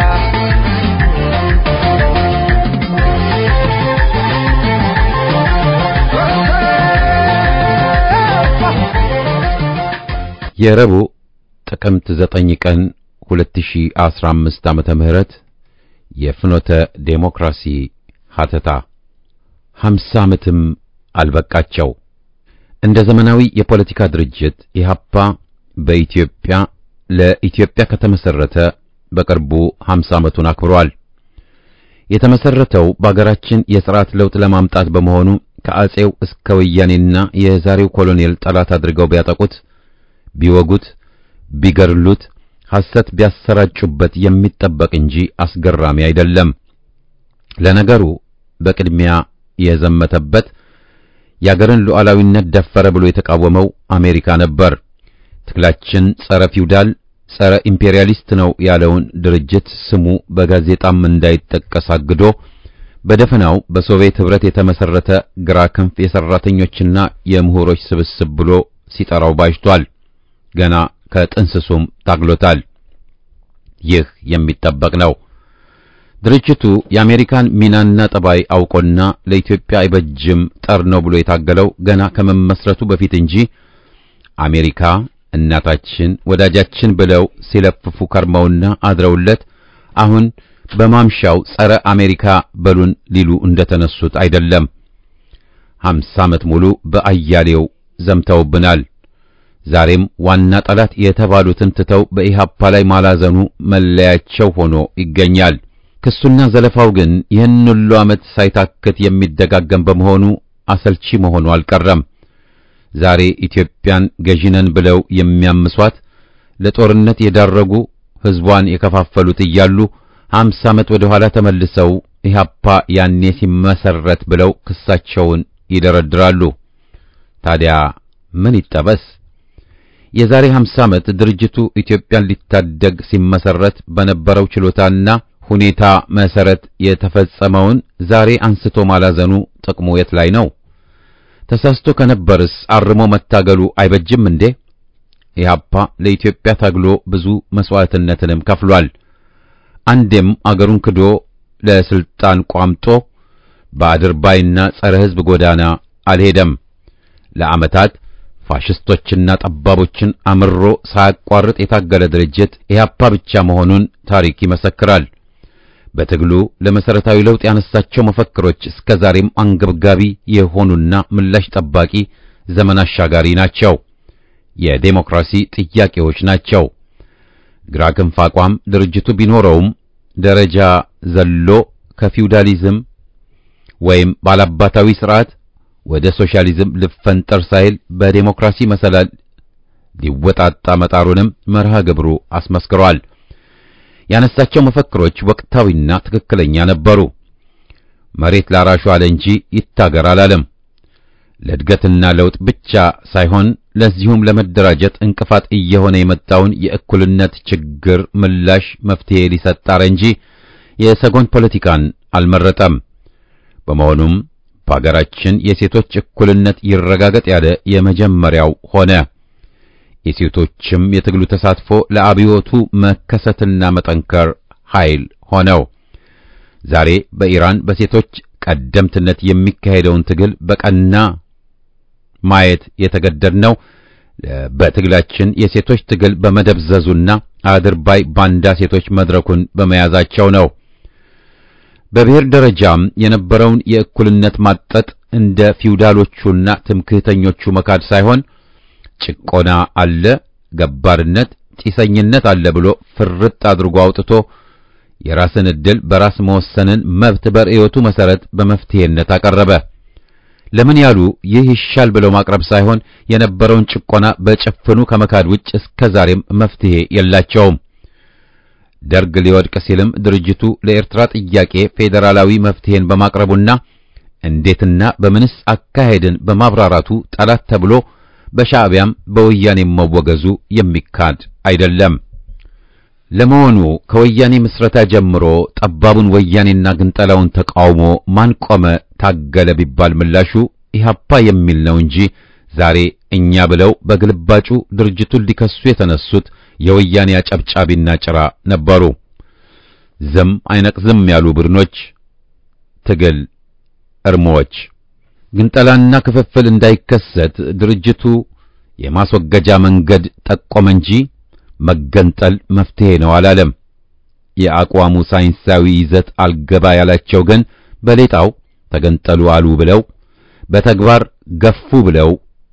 የረቡዕ ጥቅምት 9 ቀን 2015 ዓመተ ምህረት የፍኖተ ዴሞክራሲ ሀተታ 50 ዓመትም አልበቃቸው። እንደ ዘመናዊ የፖለቲካ ድርጅት ኢህአፓ በኢትዮጵያ ለኢትዮጵያ ከተመሰረተ በቅርቡ 50 ዓመቱን አክብሯል። የተመሰረተው በአገራችን የሥርዓት ለውጥ ለማምጣት በመሆኑ ከአጼው እስከ ወያኔና የዛሬው ኮሎኔል ጠላት አድርገው ቢያጠቁት ቢወጉት ቢገድሉት ሐሰት ቢያሰራጩበት የሚጠበቅ እንጂ አስገራሚ አይደለም። ለነገሩ በቅድሚያ የዘመተበት የአገርን ሉዓላዊነት ደፈረ ብሎ የተቃወመው አሜሪካ ነበር። ትግላችን ጸረ ፊውዳል፣ ጸረ ኢምፔሪያሊስት ነው ያለውን ድርጅት ስሙ በጋዜጣም እንዳይጠቀስ አግዶ በደፈናው በሶቪየት ኅብረት የተመሰረተ ግራ ክንፍ የሰራተኞችና የምሁሮች ስብስብ ብሎ ሲጠራው ባጅቷል። ገና ከጥንስሱም ታግሎታል። ይህ የሚጠበቅ ነው። ድርጅቱ የአሜሪካን ሚናና ጠባይ አውቆና ለኢትዮጵያ አይበጅም ጠር ነው ብሎ የታገለው ገና ከመመስረቱ በፊት እንጂ አሜሪካ እናታችን ወዳጃችን ብለው ሲለፍፉ ከርመውና አድረውለት አሁን በማምሻው ጸረ አሜሪካ በሉን ሊሉ እንደተነሱት አይደለም። ሀምሳ ዓመት ሙሉ በአያሌው ዘምተውብናል። ዛሬም ዋና ጠላት የተባሉትን ትተው በኢሃፓ ላይ ማላዘኑ መለያቸው ሆኖ ይገኛል። ክሱና ዘለፋው ግን ይህን ሁሉ ዓመት ሳይታክት የሚደጋገም በመሆኑ አሰልቺ መሆኑ አልቀረም። ዛሬ ኢትዮጵያን ገዢነን ብለው የሚያምሷት ለጦርነት የዳረጉ ሕዝቧን የከፋፈሉት እያሉ ሀምሳ ዓመት ወደ ኋላ ተመልሰው ኢህአፓ ያኔ ሲመሰረት ብለው ክሳቸውን ይደረድራሉ። ታዲያ ምን ይጠበስ? የዛሬ 50 ዓመት ድርጅቱ ኢትዮጵያን ሊታደግ ሲመሰረት በነበረው ችሎታና ሁኔታ መሰረት የተፈጸመውን ዛሬ አንስቶ ማላዘኑ ጥቅሙ የት ላይ ነው? ተሳስቶ ከነበርስ አርሞ መታገሉ አይበጅም እንዴ? ኢህአፓ ለኢትዮጵያ ታግሎ ብዙ መስዋዕትነትንም ከፍሏል። አንዴም አገሩን ክዶ ለስልጣን ቋምጦ በአድርባይና ጸረ ሕዝብ ጎዳና አልሄደም። ለዓመታት ፋሽስቶችና ጠባቦችን አምሮ ሳያቋርጥ የታገለ ድርጅት ኢህአፓ ብቻ መሆኑን ታሪክ ይመሰክራል። በትግሉ ለመሰረታዊ ለውጥ ያነሳቸው መፈክሮች እስከ ዛሬም አንገብጋቢ የሆኑና ምላሽ ጠባቂ ዘመን አሻጋሪ ናቸው። የዴሞክራሲ ጥያቄዎች ናቸው። ግራ ክንፍ አቋም ድርጅቱ ቢኖረውም ደረጃ ዘሎ ከፊውዳሊዝም ወይም ባላባታዊ ስርዓት ወደ ሶሻሊዝም ልፈንጠር ሳይል በዴሞክራሲ መሰላል ሊወጣጣ መጣሩንም መርሃ ግብሩ አስመስክሯል። ያነሳቸው መፈክሮች ወቅታዊና ትክክለኛ ነበሩ። መሬት ላራሹ አለ እንጂ ይታገር አላለም። ለእድገትና ለውጥ ብቻ ሳይሆን ለዚሁም ለመደራጀት እንቅፋት እየሆነ የመጣውን የእኩልነት ችግር ምላሽ መፍትሄ ሊሰጥ ጣረ እንጂ የሰጎን ፖለቲካን አልመረጠም። በመሆኑም በአገራችን የሴቶች እኩልነት ይረጋገጥ ያለ የመጀመሪያው ሆነ። የሴቶችም የትግሉ ተሳትፎ ለአብዮቱ መከሰትና መጠንከር ኃይል ሆነው ዛሬ በኢራን በሴቶች ቀደምትነት የሚካሄደውን ትግል በቀና ማየት የተገደድነው በትግላችን የሴቶች ትግል በመደብዘዙና አድርባይ ባንዳ ሴቶች መድረኩን በመያዛቸው ነው። በብሔር ደረጃም የነበረውን የእኩልነት ማጠጥ እንደ ፊውዳሎቹና ትምክህተኞቹ መካድ ሳይሆን ጭቆና አለ፣ ገባርነት፣ ጢሰኝነት አለ ብሎ ፍርጥ አድርጎ አውጥቶ የራስን ዕድል በራስ መወሰንን መብት በርዕዮቱ መሰረት በመፍትሄነት አቀረበ። ለምን ያሉ ይህ ይሻል ብለው ማቅረብ ሳይሆን የነበረውን ጭቆና በጭፍኑ ከመካድ ውጭ እስከ ዛሬም መፍትሄ የላቸውም። ደርግ ሊወድቅ ሲልም ድርጅቱ ለኤርትራ ጥያቄ ፌዴራላዊ መፍትሄን በማቅረቡና እንዴትና በምንስ አካሄድን በማብራራቱ ጠላት ተብሎ በሻዕቢያም በወያኔም መወገዙ የሚካድ አይደለም። ለመሆኑ ከወያኔ ምስረታ ጀምሮ ጠባቡን ወያኔና ግንጠላውን ተቃውሞ ማን ቆመ ታገለ ቢባል ምላሹ ኢህአፓ የሚል ነው እንጂ ዛሬ እኛ ብለው በግልባጩ ድርጅቱን ሊከሱ የተነሱት የወያኔ አጨብጫቢና ጭራ ነበሩ። ዝም አይነቅዝም ያሉ ቡድኖች፣ ትግል እርሞዎች ግንጠላና ክፍፍል እንዳይከሰት ድርጅቱ የማስወገጃ መንገድ ጠቆመ እንጂ መገንጠል መፍትሄ ነው አላለም። የአቋሙ ሳይንሳዊ ይዘት አልገባ ያላቸው ግን በሌጣው ተገንጠሉ አሉ ብለው በተግባር ገፉ ብለው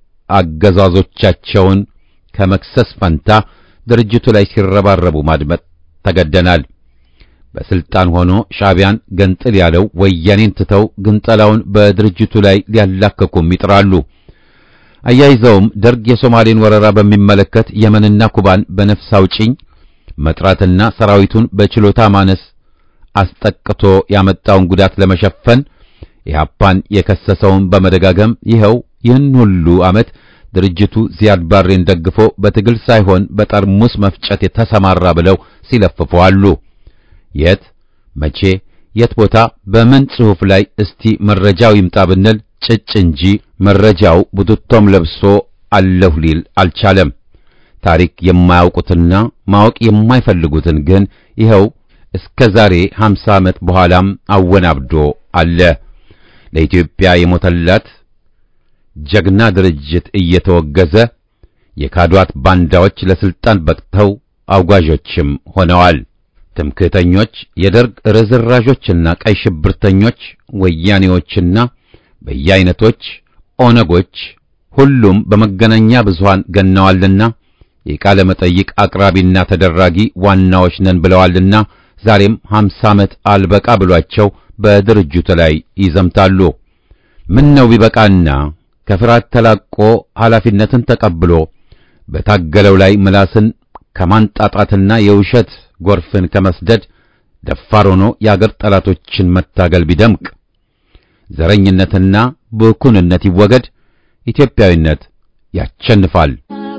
አገዛዞቻቸውን ከመክሰስ ፈንታ ድርጅቱ ላይ ሲረባረቡ ማድመጥ ተገደናል። በስልጣን ሆኖ ሻዕቢያን ገንጥል ያለው ወያኔን ትተው ግንጠላውን በድርጅቱ ላይ ሊያላከኩም ይጥራሉ። አያይዘውም ደርግ የሶማሌን ወረራ በሚመለከት የመንና ኩባን በነፍስ አውጪኝ መጥራትና ሰራዊቱን በችሎታ ማነስ አስጠቅቶ ያመጣውን ጉዳት ለመሸፈን ኢህአፓን የከሰሰውን በመደጋገም ይኸው ይህን ሁሉ ዓመት ድርጅቱ ዚያድ ባሬን ደግፎ በትግል ሳይሆን በጠርሙስ መፍጨት የተሰማራ ብለው ሲለፍፉ አሉ። የት መቼ የት ቦታ በምን ጽሑፍ ላይ እስቲ መረጃው ይምጣ ብንል ጭጭ እንጂ መረጃው ቡትቶም ለብሶ አለሁ ሊል አልቻለም። ታሪክ የማያውቁትና ማወቅ የማይፈልጉትን ግን ይኸው እስከ ዛሬ 50 ዓመት በኋላም አወናብዶ አለ። ለኢትዮጵያ የሞተላት ጀግና ድርጅት እየተወገዘ የካዷት ባንዳዎች ለስልጣን በቅተው አውጋዦችም ሆነዋል። ትምክህተኞች፣ የደርግ ርዝራዦችና ቀይ ሽብርተኞች፣ ወያኔዎችና በየአይነቶች ኦነጎች ሁሉም በመገናኛ ብዙሃን ገነዋልና የቃለ መጠይቅ አቅራቢና ተደራጊ ዋናዎች ነን ብለዋልና ዛሬም 50 ዓመት አልበቃ ብሏቸው በድርጅቱ ላይ ይዘምታሉ። ምን ነው ቢበቃና ከፍርሃት ተላቆ ኃላፊነትን ተቀብሎ በታገለው ላይ ምላስን ከማንጣጣትና የውሸት ጎርፍን ከመስደድ ደፋር ሆኖ የአገር ጠላቶችን መታገል ቢደምቅ፣ ዘረኝነትና ብኩንነት ይወገድ፣ ኢትዮጵያዊነት ያቸንፋል።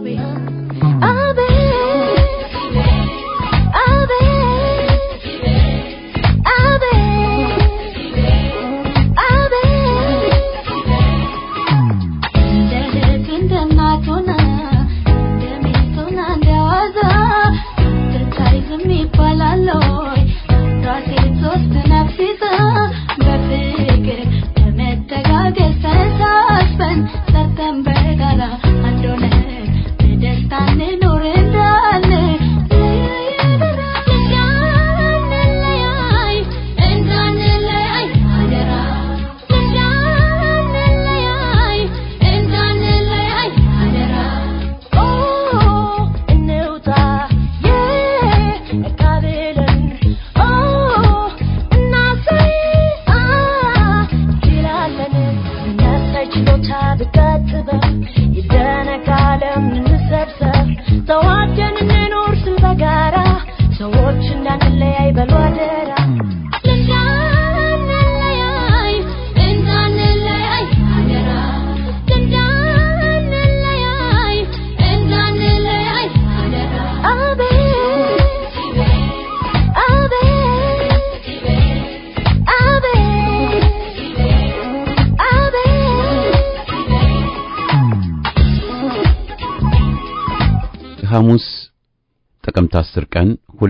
ሐሙስ ጥቅምት 10 ቀን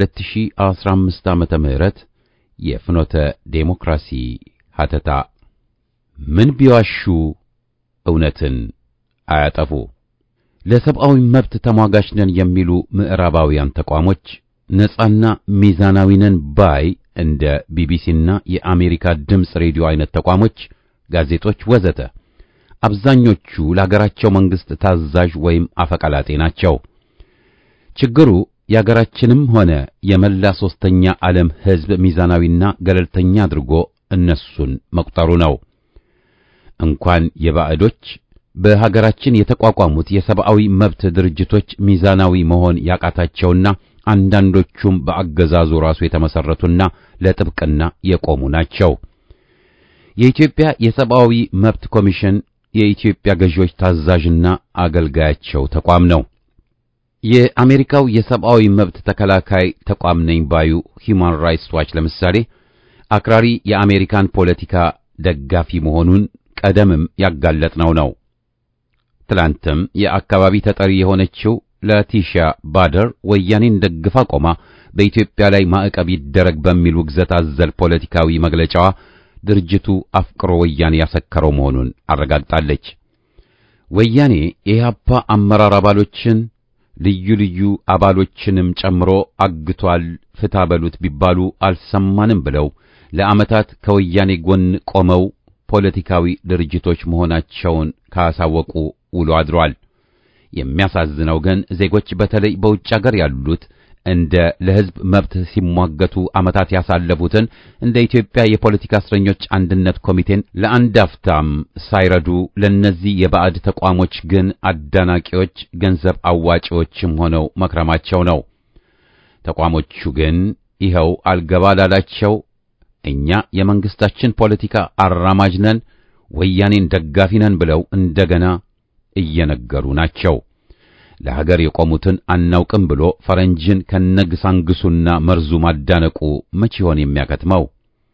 2015 ዓመተ ምህረት የፍኖተ ዴሞክራሲ ሀተታ ምን ቢዋሹ እውነትን አያጠፉ። ለሰብአዊ መብት ተሟጋች ነን የሚሉ ምዕራባውያን ተቋሞች ነጻና ሚዛናዊ ነን ባይ እንደ ቢቢሲና የአሜሪካ ድምፅ ሬዲዮ አይነት ተቋሞች፣ ጋዜጦች ወዘተ አብዛኞቹ ለሀገራቸው መንግስት ታዛዥ ወይም አፈቀላጤ ናቸው። ችግሩ የአገራችንም ሆነ የመላ ሶስተኛ ዓለም ሕዝብ ሚዛናዊና ገለልተኛ አድርጎ እነሱን መቁጠሩ ነው። እንኳን የባዕዶች በሀገራችን የተቋቋሙት የሰብአዊ መብት ድርጅቶች ሚዛናዊ መሆን ያቃታቸውና አንዳንዶቹም በአገዛዙ ራሱ የተመሰረቱና ለጥብቅና የቆሙ ናቸው። የኢትዮጵያ የሰብአዊ መብት ኮሚሽን የኢትዮጵያ ገዢዎች ታዛዥና አገልጋያቸው ተቋም ነው። የአሜሪካው የሰብአዊ መብት ተከላካይ ተቋም ነኝ ባዩ ሂዩማን ራይትስ ዋች ለምሳሌ አክራሪ የአሜሪካን ፖለቲካ ደጋፊ መሆኑን ቀደምም ያጋለጥነው ነው። ትላንትም የአካባቢ ተጠሪ የሆነችው ላቲሻ ባደር ወያኔን ደግፋ ቆማ በኢትዮጵያ ላይ ማዕቀብ ይደረግ በሚል ውግዘት አዘል ፖለቲካዊ መግለጫዋ ድርጅቱ አፍቅሮ ወያኔ ያሰከረው መሆኑን አረጋግጣለች። ወያኔ የኢህአፓ አመራር አባሎችን ልዩ ልዩ አባሎችንም ጨምሮ አግቷል፣ ፍታ በሉት ቢባሉ አልሰማንም ብለው ለዓመታት ከወያኔ ጎን ቆመው ፖለቲካዊ ድርጅቶች መሆናቸውን ካሳወቁ ውሎ አድሯል። የሚያሳዝነው ግን ዜጎች በተለይ በውጭ አገር ያሉት እንደ ለሕዝብ መብት ሲሟገቱ ዓመታት ያሳለፉትን እንደ ኢትዮጵያ የፖለቲካ እስረኞች አንድነት ኮሚቴን ለአንድ አፍታም ሳይረዱ ለነዚህ የባዕድ ተቋሞች ግን አዳናቂዎች፣ ገንዘብ አዋጪዎችም ሆነው መክረማቸው ነው። ተቋሞቹ ግን ይኸው አልገባ ላላቸው እኛ የመንግስታችን ፖለቲካ አራማጅ ነን፣ ወያኔን ደጋፊ ነን ብለው እንደገና እየነገሩ ናቸው። ለሀገር የቆሙትን አናውቅም ብሎ ፈረንጅን ከነግሳንግሱና መርዙ ማዳነቁ መቼ ይሆን የሚያከትመው?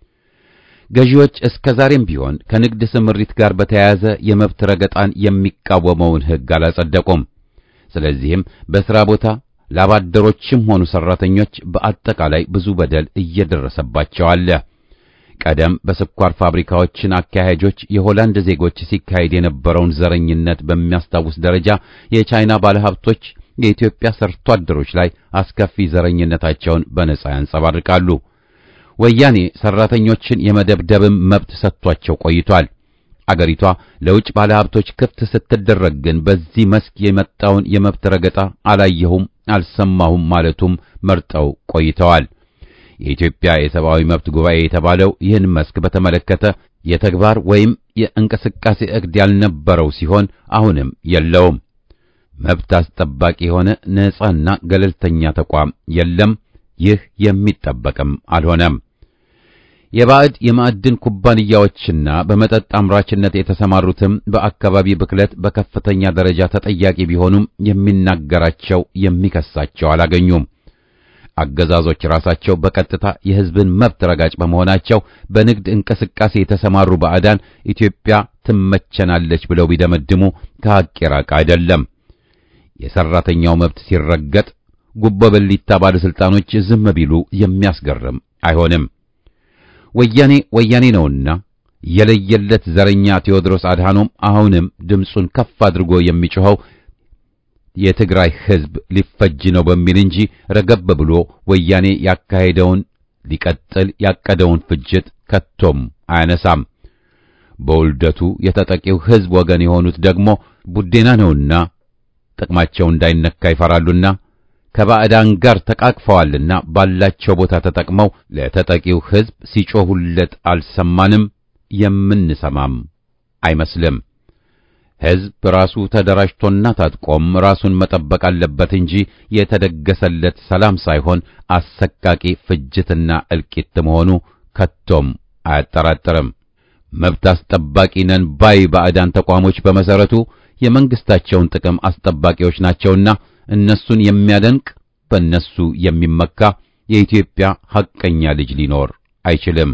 ገዢዎች እስከ ዛሬም ቢሆን ከንግድ ስምሪት ጋር በተያያዘ የመብት ረገጣን የሚቃወመውን ሕግ አላጸደቁም። ስለዚህም በሥራ ቦታ ላባደሮችም ሆኑ ሠራተኞች በአጠቃላይ ብዙ በደል እየደረሰባቸው አለ። ቀደም በስኳር ፋብሪካዎችን አካሄጆች የሆላንድ ዜጎች ሲካሄድ የነበረውን ዘረኝነት በሚያስታውስ ደረጃ የቻይና ባለሀብቶች የኢትዮጵያ ሰርቶ አደሮች ላይ አስከፊ ዘረኝነታቸውን በነጻ ያንጸባርቃሉ። ወያኔ ሰራተኞችን የመደብደብም መብት ሰጥቷቸው ቆይቷል። አገሪቷ ለውጭ ባለሀብቶች ክፍት ስትደረግ ግን በዚህ መስክ የመጣውን የመብት ረገጣ አላየሁም፣ አልሰማሁም ማለቱም መርጠው ቆይተዋል። የኢትዮጵያ የሰብአዊ መብት ጉባኤ የተባለው ይህን መስክ በተመለከተ የተግባር ወይም የእንቅስቃሴ ዕቅድ ያልነበረው ሲሆን አሁንም የለውም። መብት አስጠባቂ የሆነ ነጻና ገለልተኛ ተቋም የለም። ይህ የሚጠበቅም አልሆነም። የባዕድ የማዕድን ኩባንያዎችና በመጠጥ አምራችነት የተሰማሩትም በአካባቢ ብክለት በከፍተኛ ደረጃ ተጠያቂ ቢሆኑም የሚናገራቸው የሚከሳቸው አላገኙም። አገዛዞች ራሳቸው በቀጥታ የሕዝብን መብት ረጋጭ በመሆናቸው በንግድ እንቅስቃሴ የተሰማሩ ባዕዳን ኢትዮጵያ ትመቸናለች ብለው ቢደመድሙ ከሐቅ የራቀ አይደለም። የሰራተኛው መብት ሲረገጥ ጉቦ በሊታ ባለሥልጣኖች ዝም ቢሉ የሚያስገርም አይሆንም። ወያኔ ወያኔ ነውና የለየለት ዘረኛ ቴዎድሮስ አድሃኖም አሁንም ድምፁን ከፍ አድርጎ የሚጮኸው የትግራይ ሕዝብ ሊፈጅ ነው በሚል እንጂ ረገብ ብሎ ወያኔ ያካሄደውን ሊቀጥል ያቀደውን ፍጅት ከቶም አያነሳም። በውልደቱ የተጠቂው ሕዝብ ወገን የሆኑት ደግሞ ቡዴና ነውና ጥቅማቸው እንዳይነካ ይፈራሉና ከባዕዳን ጋር ተቃቅፈዋልና ባላቸው ቦታ ተጠቅመው ለተጠቂው ሕዝብ ሲጮሁለት አልሰማንም፣ የምንሰማም አይመስልም። ሕዝብ ራሱ ተደራጅቶና ታጥቆም ራሱን መጠበቅ አለበት እንጂ የተደገሰለት ሰላም ሳይሆን አሰቃቂ ፍጅትና እልቂት መሆኑ ከቶም አያጠራጥርም። መብት አስጠባቂ ነን ባይ ባዕዳን ተቋሞች በመሰረቱ የመንግስታቸውን ጥቅም አስጠባቂዎች ናቸውና እነሱን የሚያደንቅ በእነሱ የሚመካ የኢትዮጵያ ሐቀኛ ልጅ ሊኖር አይችልም።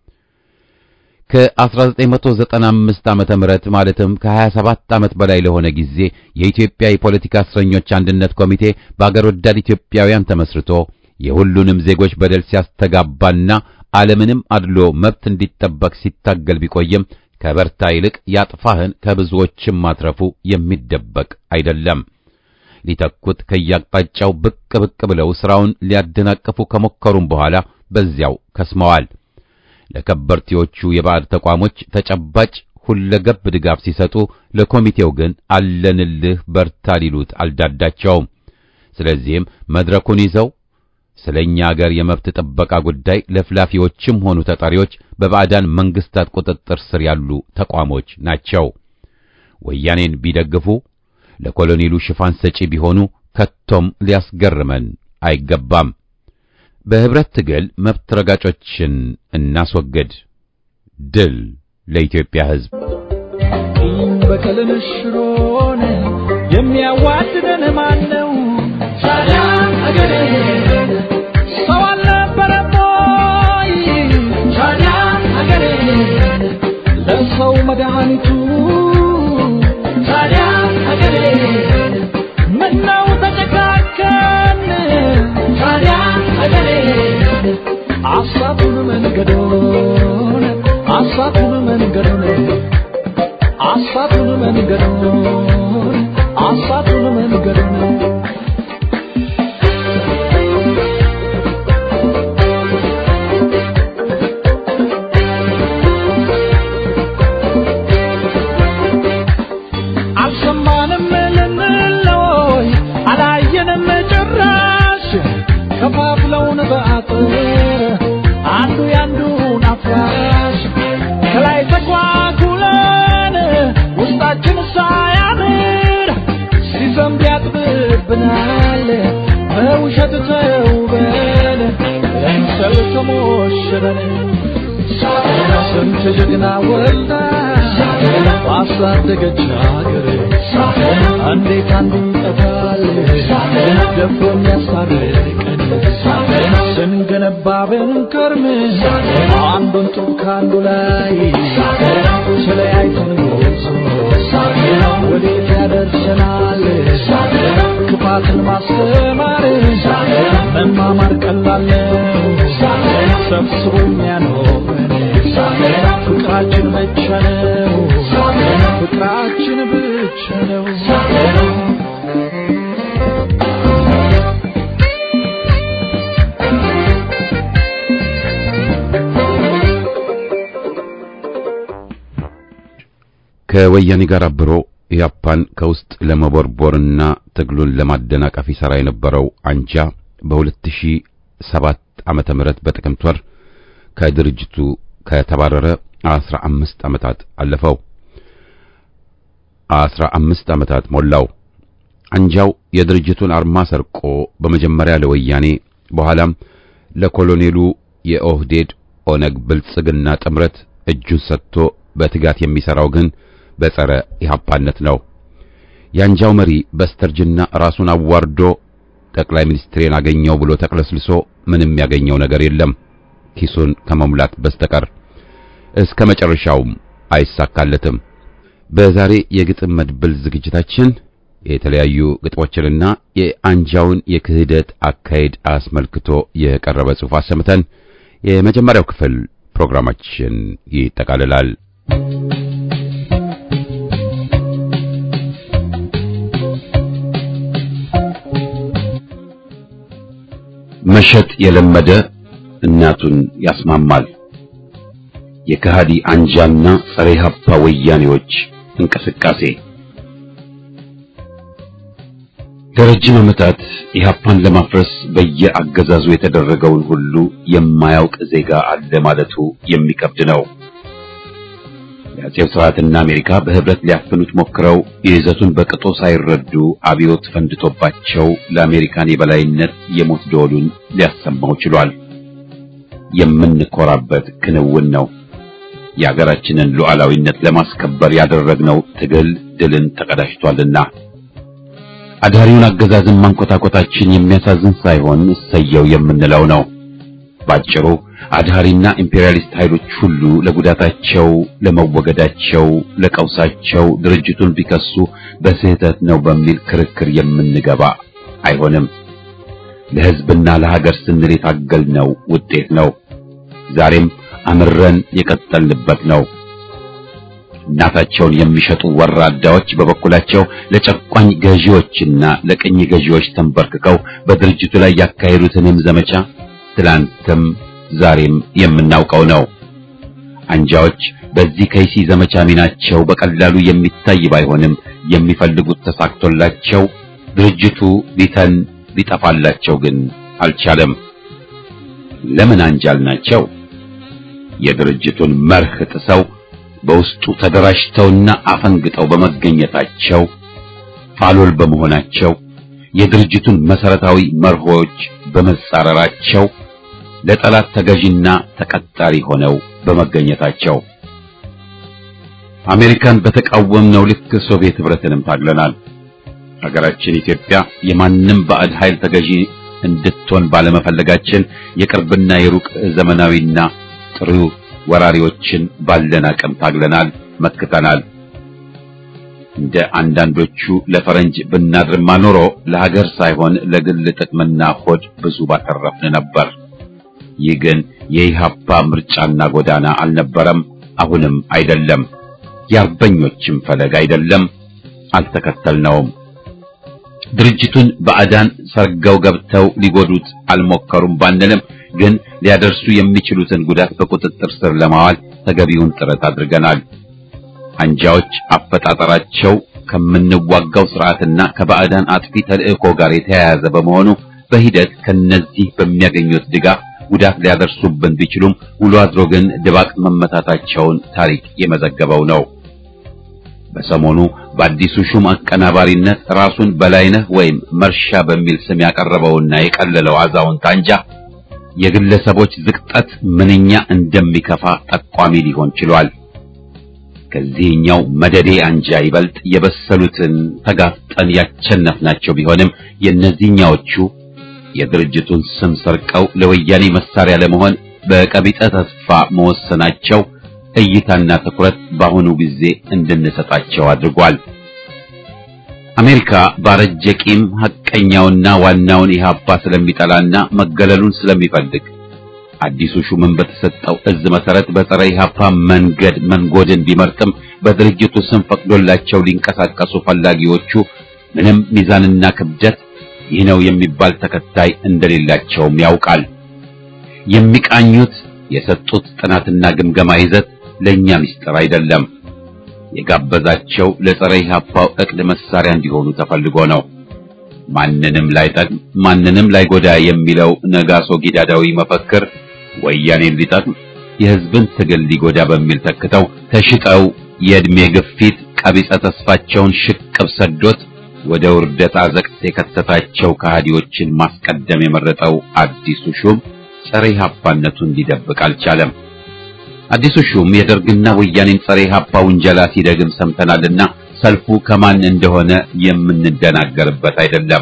ከ1995 ዓመተ ምህረት ማለትም ከ27 ዓመት በላይ ለሆነ ጊዜ የኢትዮጵያ የፖለቲካ እስረኞች አንድነት ኮሚቴ በአገር ወዳድ ኢትዮጵያውያን ተመስርቶ የሁሉንም ዜጎች በደል ሲያስተጋባና ዓለምንም አድሎ መብት እንዲጠበቅ ሲታገል ቢቆይም ከበርታ ይልቅ ያጥፋህን ከብዙዎችም ማትረፉ የሚደበቅ አይደለም። ሊተኩት ከያቅጣጫው ብቅ ብቅ ብለው ሥራውን ሊያደናቅፉ ከሞከሩም በኋላ በዚያው ከስመዋል። ለከበርቴዎቹ የባዕድ ተቋሞች ተጨባጭ ሁለገብ ድጋፍ ሲሰጡ፣ ለኮሚቴው ግን አለንልህ በርታ ሊሉት አልዳዳቸውም። ስለዚህም መድረኩን ይዘው ስለኛ አገር የመብት ጥበቃ ጉዳይ ለፍላፊዎችም ሆኑ ተጠሪዎች በባዕዳን መንግስታት ቁጥጥር ስር ያሉ ተቋሞች ናቸው። ወያኔን ቢደግፉ ለኮሎኔሉ ሽፋን ሰጪ ቢሆኑ ከቶም ሊያስገርመን አይገባም። በህብረት ትግል መብት ረጋጮችን እናስወግድ። ድል ለኢትዮጵያ ሕዝብ። በቀልን ሽሮን የሚያዋድደን ማን ነው? ታዲያ አገሬ ሰው አልነበረም ወይ? ታዲያ አገሬ ለሰው መድኃኒቱ ታዲያ በውሸት ተውበን ለምሰል ተሞሽረን ስንት ጀግና ወልዳ ባሳደገች ሀገር እንዴት አንዱን ጠፋል ደፍሮ የሚያስታርቀን ስንገነባ ብንከርም አንዱን ጡብ ከአንዱ ላይ ተለያይተን ጎዞ ወዴት ያደርሰናል ክፋትን ማስተማር መማማር ቀላል ነው ሰብስቦ የሚያኖረን ፍቅራችን ብቻ ነው ፍቅራችን ብቻ ነው ከወያኔ ጋር አብሮ ኢያፓን ከውስጥ ለመቦርቦርና ትግሉን ለማደናቀፍ ይሠራ የነበረው አንጃ በ2007 ዓመተ ምህረት በጥቅምት ወር ከድርጅቱ ከተባረረ 15 ዓመታት አለፈው። 15 ዓመታት ሞላው። አንጃው የድርጅቱን አርማ ሰርቆ በመጀመሪያ ለወያኔ በኋላም ለኮሎኔሉ የኦህዴድ ኦነግ ብልጽግና ጥምረት እጁን ሰጥቶ በትጋት የሚሰራው ግን በጸረ ኢህአፓነት ነው። የአንጃው መሪ በስተርጅና ራሱን አዋርዶ ጠቅላይ ሚኒስትሬን አገኘው ብሎ ተቅለስልሶ ምንም ያገኘው ነገር የለም ኪሱን ከመሙላት በስተቀር እስከ መጨረሻውም አይሳካለትም። በዛሬ የግጥም መድብል ዝግጅታችን የተለያዩ ግጥሞችንና የአንጃውን የክህደት አካሄድ አስመልክቶ የቀረበ ጽሑፍ አሰምተን የመጀመሪያው ክፍል ፕሮግራማችን ይጠቃልላል። መሸጥ የለመደ እናቱን ያስማማል። የከሃዲ አንጃና ጸረ ኢህአፓ ወያኔዎች እንቅስቃሴ ለረጅም ዓመታት ኢህአፓን ለማፍረስ በየአገዛዙ የተደረገውን ሁሉ የማያውቅ ዜጋ አለ ማለቱ የሚከብድ ነው። የአጼው ስርዓትና አሜሪካ በህብረት ሊያፍኑት ሞክረው ይዘቱን በቅጦ ሳይረዱ አብዮት ፈንድቶባቸው ለአሜሪካን የበላይነት የሞት ደወሉን ሊያሰማው ችሏል። የምንኮራበት ክንውን ነው። የሀገራችንን ሉዓላዊነት ለማስከበር ያደረግነው ትግል ድልን ተቀዳጅቷልና አዳሪውን አገዛዝን ማንኮታኮታችን የሚያሳዝን ሳይሆን እሰየው የምንለው ነው። ባጭሩ አድሃሪና ኢምፔሪያሊስት ኃይሎች ሁሉ ለጉዳታቸው፣ ለመወገዳቸው፣ ለቀውሳቸው ድርጅቱን ቢከሱ በስህተት ነው በሚል ክርክር የምንገባ አይሆንም። ለሕዝብና ለሀገር ስንል የታገልነው ውጤት ነው። ዛሬም አምረን የቀጠልንበት ነው። እናታቸውን የሚሸጡ ወራዳዎች በበኩላቸው ለጨቋኝ ገዢዎችና ለቅኝ ገዢዎች ተንበርክከው በድርጅቱ ላይ ያካሄዱትንም ዘመቻ ትላንትም ዛሬም የምናውቀው ነው። አንጃዎች በዚህ ከይሲ ዘመቻ ሚናቸው በቀላሉ የሚታይ ባይሆንም የሚፈልጉት ተሳክቶላቸው ድርጅቱ ሊተን ሊጠፋላቸው ግን አልቻለም። ለምን አንጃል ናቸው? የድርጅቱን መርህ ጥሰው በውስጡ ተደራጅተውና አፈንግጠው በመገኘታቸው ፋሎል በመሆናቸው የድርጅቱን መሰረታዊ መርሆች በመጻረራቸው ለጠላት ተገዥና ተቀጣሪ ሆነው በመገኘታቸው አሜሪካን በተቃወምነው ልክ ሶቪየት ህብረትንም ታግለናል። ሀገራችን ኢትዮጵያ የማንም ባዕድ ኃይል ተገዢ እንድትሆን ባለመፈለጋችን የቅርብና የሩቅ ዘመናዊና ጥሩ ወራሪዎችን ባለን አቅም ታግለናል፣ መክተናል። እንደ አንዳንዶቹ ለፈረንጅ ብናድርማ ኖሮ ለሀገር ሳይሆን ለግል ጥቅምና ሆድ ብዙ ባተረፍን ነበር። ይህ ግን የኢህአፓ ምርጫና ጎዳና አልነበረም፣ አሁንም አይደለም። የአርበኞችም ፈለግ አይደለም፣ አልተከተልነውም። ድርጅቱን ባዕዳን ሰርገው ገብተው ሊጎዱት አልሞከሩም ባንልም ግን ሊያደርሱ የሚችሉትን ጉዳት በቁጥጥር ስር ለማዋል ተገቢውን ጥረት አድርገናል። አንጃዎች አፈጣጠራቸው ከምንዋጋው ስርዓትና ከባዕዳን አጥፊ ተልእኮ ጋር የተያያዘ በመሆኑ በሂደት ከነዚህ በሚያገኙት ድጋፍ ጉዳት ሊያደርሱብን ቢችሉም ውሎ አድሮ ግን ድባቅ መመታታቸውን ታሪክ የመዘገበው ነው። በሰሞኑ በአዲሱ ሹም አቀናባሪነት ራሱን በላይነህ ወይም መርሻ በሚል ስም ያቀረበውና የቀለለው አዛውንት አንጃ የግለሰቦች ዝቅጠት ምንኛ እንደሚከፋ ጠቋሚ ሊሆን ችሏል። ከዚህኛው መደዴ አንጃ ይበልጥ የበሰሉትን ተጋፍጠን ያቸነፍናቸው ቢሆንም የእነዚህኛዎቹ የድርጅቱን ስም ሰርቀው ለወያኔ መሳሪያ ለመሆን በቀቢጠ ተስፋ መወሰናቸው እይታና ትኩረት በአሁኑ ጊዜ እንድንሰጣቸው አድርጓል። አሜሪካ ባረጀ ቂም ሐቀኛውና ዋናውን ኢህአፓ ስለሚጠላና መገለሉን ስለሚፈልግ አዲሱ ሹምን በተሰጠው እዝ መሰረት በጸረ ኢህአፓ መንገድ መንጎድን ቢመርጥም በድርጅቱ ስም ፈቅዶላቸው ሊንቀሳቀሱ ፈላጊዎቹ ምንም ሚዛንና ክብደት ይህ ነው የሚባል ተከታይ እንደሌላቸውም ያውቃል። የሚቃኙት የሰጡት ጥናትና ግምገማ ይዘት ለኛ ምስጢር አይደለም። የጋበዛቸው ለጸረ ኢህአፓው እቅድ መሳሪያ እንዲሆኑ ተፈልጎ ነው። ማንንም ላይጠቅም ማንንም ላይጎዳ የሚለው ነጋሶ ጊዳዳዊ መፈክር ወያኔን ሊጠቅም የህዝብን ትግል ሊጎዳ በሚል ተክተው ተሽጠው የእድሜ ግፊት ቀቢጸ ተስፋቸውን ሽቅብ ሰዶት ወደ ውርደት አዘቅት የከተታቸው ከሃዲዎችን ማስቀደም የመረጠው አዲሱ ሹም ጸረ ኢህአፓነቱን ሊደብቅ አልቻለም። አዲሱ ሹም የደርግና ወያኔን ጸረ ኢህአፓ ውንጀላ ሲደግም ሰምተናልና ሰልፉ ከማን እንደሆነ የምንደናገርበት አይደለም።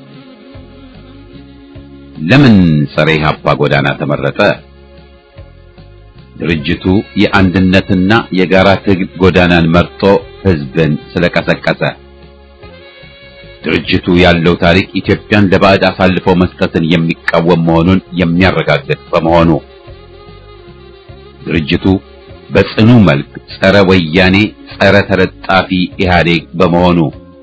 ለምን ጸረ ኢህአፓ ጎዳና ተመረጠ? ድርጅቱ የአንድነትና የጋራ ትግል ጎዳናን መርጦ ህዝብን ስለቀሰቀሰ። ድርጅቱ ያለው ታሪክ ኢትዮጵያን ለባዕድ አሳልፎ መስጠትን የሚቃወም መሆኑን የሚያረጋግጥ በመሆኑ ድርጅቱ በጽኑ መልክ ጸረ ወያኔ፣ ጸረ ተለጣፊ ኢህአዴግ በመሆኑ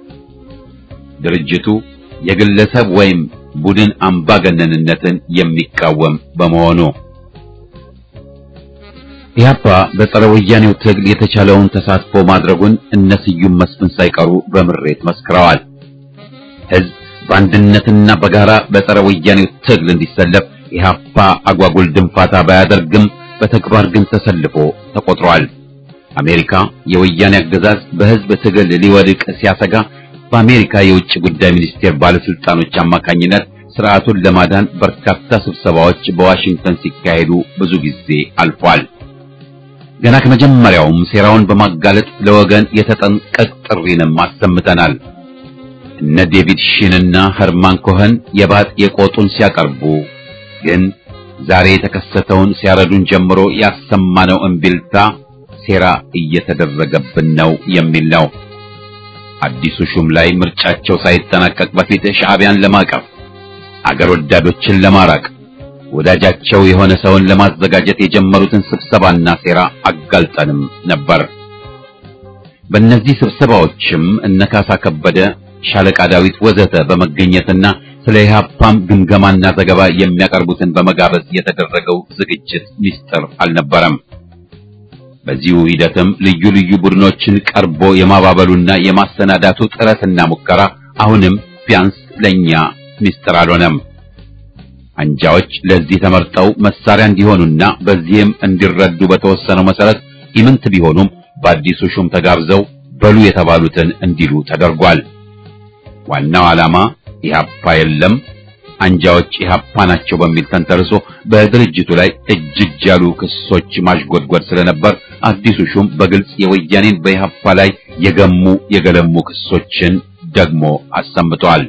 ድርጅቱ የግለሰብ ወይም ቡድን አምባገነንነትን የሚቃወም በመሆኑ ኢህአፓ በጸረ ወያኔው ትግል የተቻለውን ተሳትፎ ማድረጉን እነ ስዩም መስፍን ሳይቀሩ በምሬት መስክረዋል። ህዝብ በአንድነትና በጋራ በጸረ ወያኔው ትግል እንዲሰለፍ ኢህአፓ አጓጉል ድንፋታ ባያደርግም በተግባር ግን ተሰልፎ ተቆጥሯል። አሜሪካ የወያኔ አገዛዝ በህዝብ ትግል ሊወድቅ ሲያሰጋ በአሜሪካ የውጭ ጉዳይ ሚኒስቴር ባለስልጣኖች አማካኝነት ስርዓቱን ለማዳን በርካታ ስብሰባዎች በዋሽንግተን ሲካሄዱ ብዙ ጊዜ አልፏል። ገና ከመጀመሪያውም ሴራውን በማጋለጥ ለወገን የተጠንቀቅ ጥሪንም አሰምተናል። እነ ዴቪድ ሺንና ኸርማን ኮኸን የባጥ የቆጡን ሲያቀርቡ ግን ዛሬ የተከሰተውን ሲያረዱን ጀምሮ ያሰማነው እምቢልታ ሴራ እየተደረገብን ነው የሚል ነው። አዲሱ ሹም ላይ ምርጫቸው ሳይጠናቀቅ በፊት ሻዕቢያን ለማቀፍ አገር ወዳዶችን ለማራቅ ወዳጃቸው የሆነ ሰውን ለማዘጋጀት የጀመሩትን ስብሰባና ሴራ አጋልጠንም ነበር። በእነዚህ ስብሰባዎችም እነካሳ ከበደ፣ ሻለቃ ዳዊት ወዘተ በመገኘትና ስለ ኢህአፓም ግምገማና ዘገባ የሚያቀርቡትን በመጋበዝ የተደረገው ዝግጅት ሚስጥር አልነበረም። በዚሁ ሂደትም ልዩ ልዩ ቡድኖችን ቀርቦ የማባበሉና የማሰናዳቱ ጥረትና ሙከራ አሁንም ቢያንስ ለኛ ሚስጥር አልሆነም። አንጃዎች ለዚህ ተመርጠው መሳሪያ እንዲሆኑና በዚህም እንዲረዱ በተወሰነው መሰረት ኢምንት ቢሆኑም በአዲሱ ሹም ተጋብዘው በሉ የተባሉትን እንዲሉ ተደርጓል። ዋናው ዓላማ ኢህአፓ የለም አንጃዎች ኢህአፓ ናቸው በሚል ተንተርሶ በድርጅቱ ላይ እጅግ ያሉ ክሶች ማሽጎድጎድ ስለነበር አዲሱ ሹም በግልጽ የወያኔን በኢህአፓ ላይ የገሙ የገለሙ ክሶችን ደግሞ አሰምተዋል።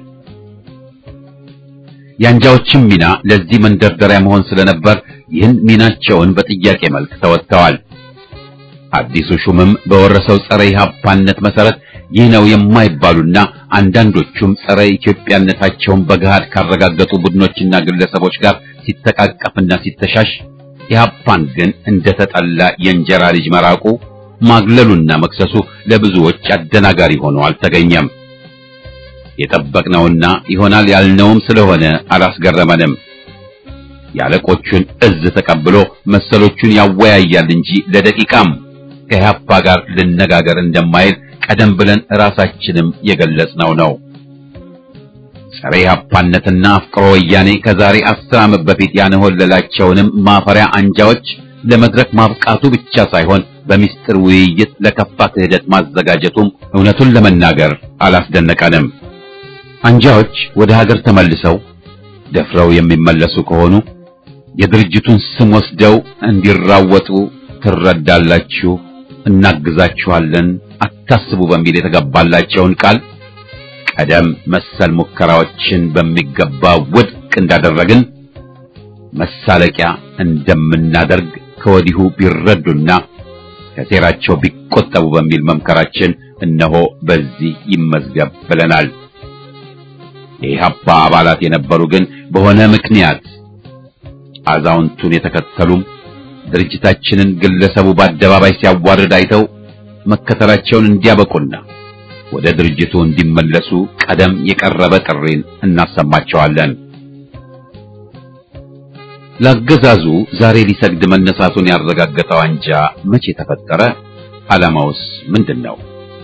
የአንጃዎችም ሚና ለዚህ መንደርደሪያ መሆን ስለነበር ይህን ሚናቸውን በጥያቄ መልክ ተወጥተዋል። አዲሱ ሹምም በወረሰው ጸረ ኢህአፓነት መሰረት ይህ ነው የማይባሉና አንዳንዶቹም ጸረ ኢትዮጵያነታቸውን በገሃድ ካረጋገጡ ቡድኖችና ግለሰቦች ጋር ሲተቃቀፍና ሲተሻሽ ኢህአፓን ግን እንደተጠላ የእንጀራ ልጅ መራቁ ማግለሉና መክሰሱ ለብዙዎች አደናጋሪ ሆኖ አልተገኘም። የጠበቅነውና ይሆናል ያልነውም ስለሆነ አላስገረመንም። የአለቆቹን እዝ ተቀብሎ መሰሎቹን ያወያያል እንጂ ለደቂቃም ከኢህአፓ ጋር ልነጋገር እንደማይል ቀደም ብለን ራሳችንም የገለጽነው ነው። ጸረ ኢህአፓነትና አፍቅሮ ወያኔ ከዛሬ አስር ዓመት በፊት ያንሆለላቸውንም ማፈሪያ አንጃዎች ለመድረክ ማብቃቱ ብቻ ሳይሆን በሚስጥር ውይይት ለከፋ ክህደት ማዘጋጀቱም እውነቱን ለመናገር አላስደነቀንም። አንጃዎች ወደ ሀገር ተመልሰው ደፍረው የሚመለሱ ከሆኑ የድርጅቱን ስም ወስደው እንዲራወጡ ትረዳላችሁ፣ እናግዛችኋለን፣ አታስቡ በሚል የተገባላቸውን ቃል ቀደም መሰል ሙከራዎችን በሚገባ ውድቅ እንዳደረግን መሳለቂያ እንደምናደርግ ከወዲሁ ቢረዱና ከሴራቸው ቢቆጠቡ በሚል መምከራችን እነሆ በዚህ ይመዝገብ ብለናል። የኢህአፓ አባላት የነበሩ ግን በሆነ ምክንያት አዛውንቱን የተከተሉም ድርጅታችንን ግለሰቡ በአደባባይ ሲያዋርድ አይተው መከተላቸውን እንዲያበቁና ወደ ድርጅቱ እንዲመለሱ ቀደም የቀረበ ጥሪን እናሰማቸዋለን። ለአገዛዙ ዛሬ ሊሰግድ መነሳቱን ያረጋገጠው አንጃ መቼ ተፈጠረ? ዓላማውስ ምንድን ነው?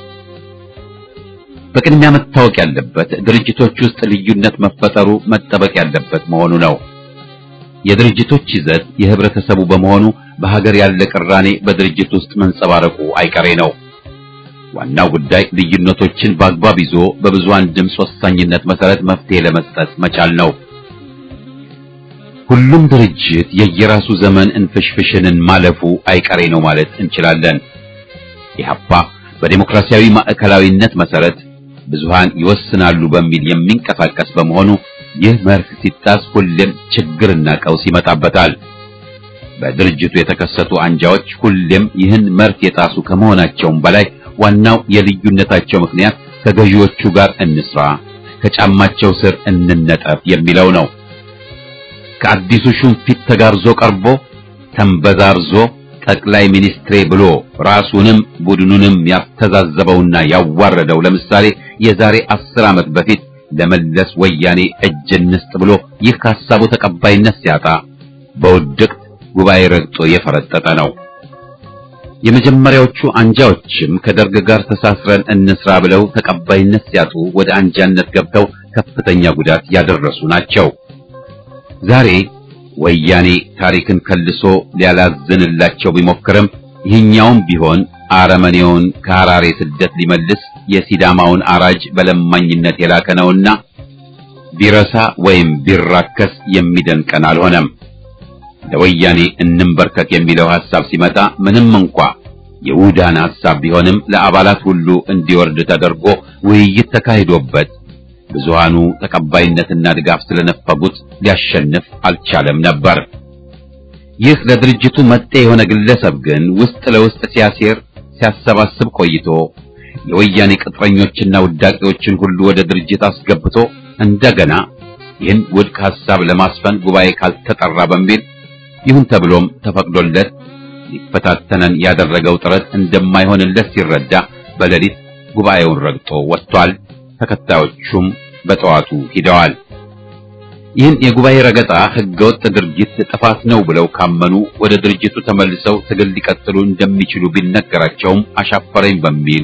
በቅድሚያ መታወቅ ያለበት ድርጅቶች ውስጥ ልዩነት መፈጠሩ መጠበቅ ያለበት መሆኑ ነው። የድርጅቶች ይዘት የህብረተሰቡ በመሆኑ በሀገር ያለ ቅራኔ በድርጅት ውስጥ መንጸባረቁ አይቀሬ ነው። ዋናው ጉዳይ ልዩነቶችን በአግባብ ይዞ በብዙሃን ድምፅ ወሳኝነት መሰረት መፍትሄ ለመስጠት መቻል ነው። ሁሉም ድርጅት የየራሱ ዘመን እንፍሽፍሽንን ማለፉ አይቀሬ ነው ማለት እንችላለን። ኢህአፓ በዴሞክራሲያዊ ማዕከላዊነት መሰረት ብዙሃን ይወስናሉ በሚል የሚንቀሳቀስ በመሆኑ ይህ መርህ ሲጣስ ሁሌም ችግርና ቀውስ ይመጣበታል። በድርጅቱ የተከሰቱ አንጃዎች ሁሌም ይህን መርህ የጣሱ ከመሆናቸውም በላይ ዋናው የልዩነታቸው ምክንያት ከገዢዎቹ ጋር እንስራ፣ ከጫማቸው ስር እንነጠፍ የሚለው ነው። ከአዲሱ ሹም ፊት ተጋርዞ ቀርቦ ተንበዛርዞ ጠቅላይ ሚኒስትሬ ብሎ ራሱንም ቡድኑንም ያስተዛዘበውና ያዋረደው ለምሳሌ የዛሬ አስር ዓመት በፊት ለመለስ ወያኔ እጅ እንስጥ ብሎ ይህ ሐሳቡ ተቀባይነት ሲያጣ በውድቅት ጉባኤ ረግጦ የፈረጠጠ ነው። የመጀመሪያዎቹ አንጃዎችም ከደርግ ጋር ተሳስረን እንስራ ብለው ተቀባይነት ሲያጡ ወደ አንጃነት ገብተው ከፍተኛ ጉዳት ያደረሱ ናቸው። ዛሬ ወያኔ ታሪክን ከልሶ ሊያላዝንላቸው ቢሞክርም ይህኛውም ቢሆን አረመኔውን ከሐራሬ ስደት ሊመልስ የሲዳማውን አራጅ በለማኝነት የላከ ነውና ቢረሳ ወይም ቢራከስ የሚደንቀን አልሆነም። ለወያኔ እንንበርከክ የሚለው ሐሳብ ሲመጣ ምንም እንኳ የውዳን ሐሳብ ቢሆንም ለአባላት ሁሉ እንዲወርድ ተደርጎ ውይይት ተካሂዶበት ብዙሃኑ ተቀባይነትና ድጋፍ ስለነፈጉት ሊያሸንፍ አልቻለም ነበር። ይህ ለድርጅቱ መጤ የሆነ ግለሰብ ግን ውስጥ ለውስጥ ሲያሴር ሲያሰባስብ ቆይቶ የወያኔ ቅጥረኞችና ውዳቂዎችን ሁሉ ወደ ድርጅት አስገብቶ እንደገና ይህን ውድቅ ሐሳብ ለማስፈን ጉባኤ ካልተጠራ በሚል ይሁን ተብሎም ተፈቅዶለት ሊፈታተነን ያደረገው ጥረት እንደማይሆንለት ሲረዳ በሌሊት ጉባኤውን ረግጦ ወጥቷል። ተከታዮቹም በጠዋቱ ሂደዋል። ይህን የጉባኤ ረገጣ ህገወጥ ድርጊት ጥፋት ነው ብለው ካመኑ ወደ ድርጅቱ ተመልሰው ትግል ሊቀጥሉ እንደሚችሉ ቢነገራቸውም አሻፈረኝ በሚል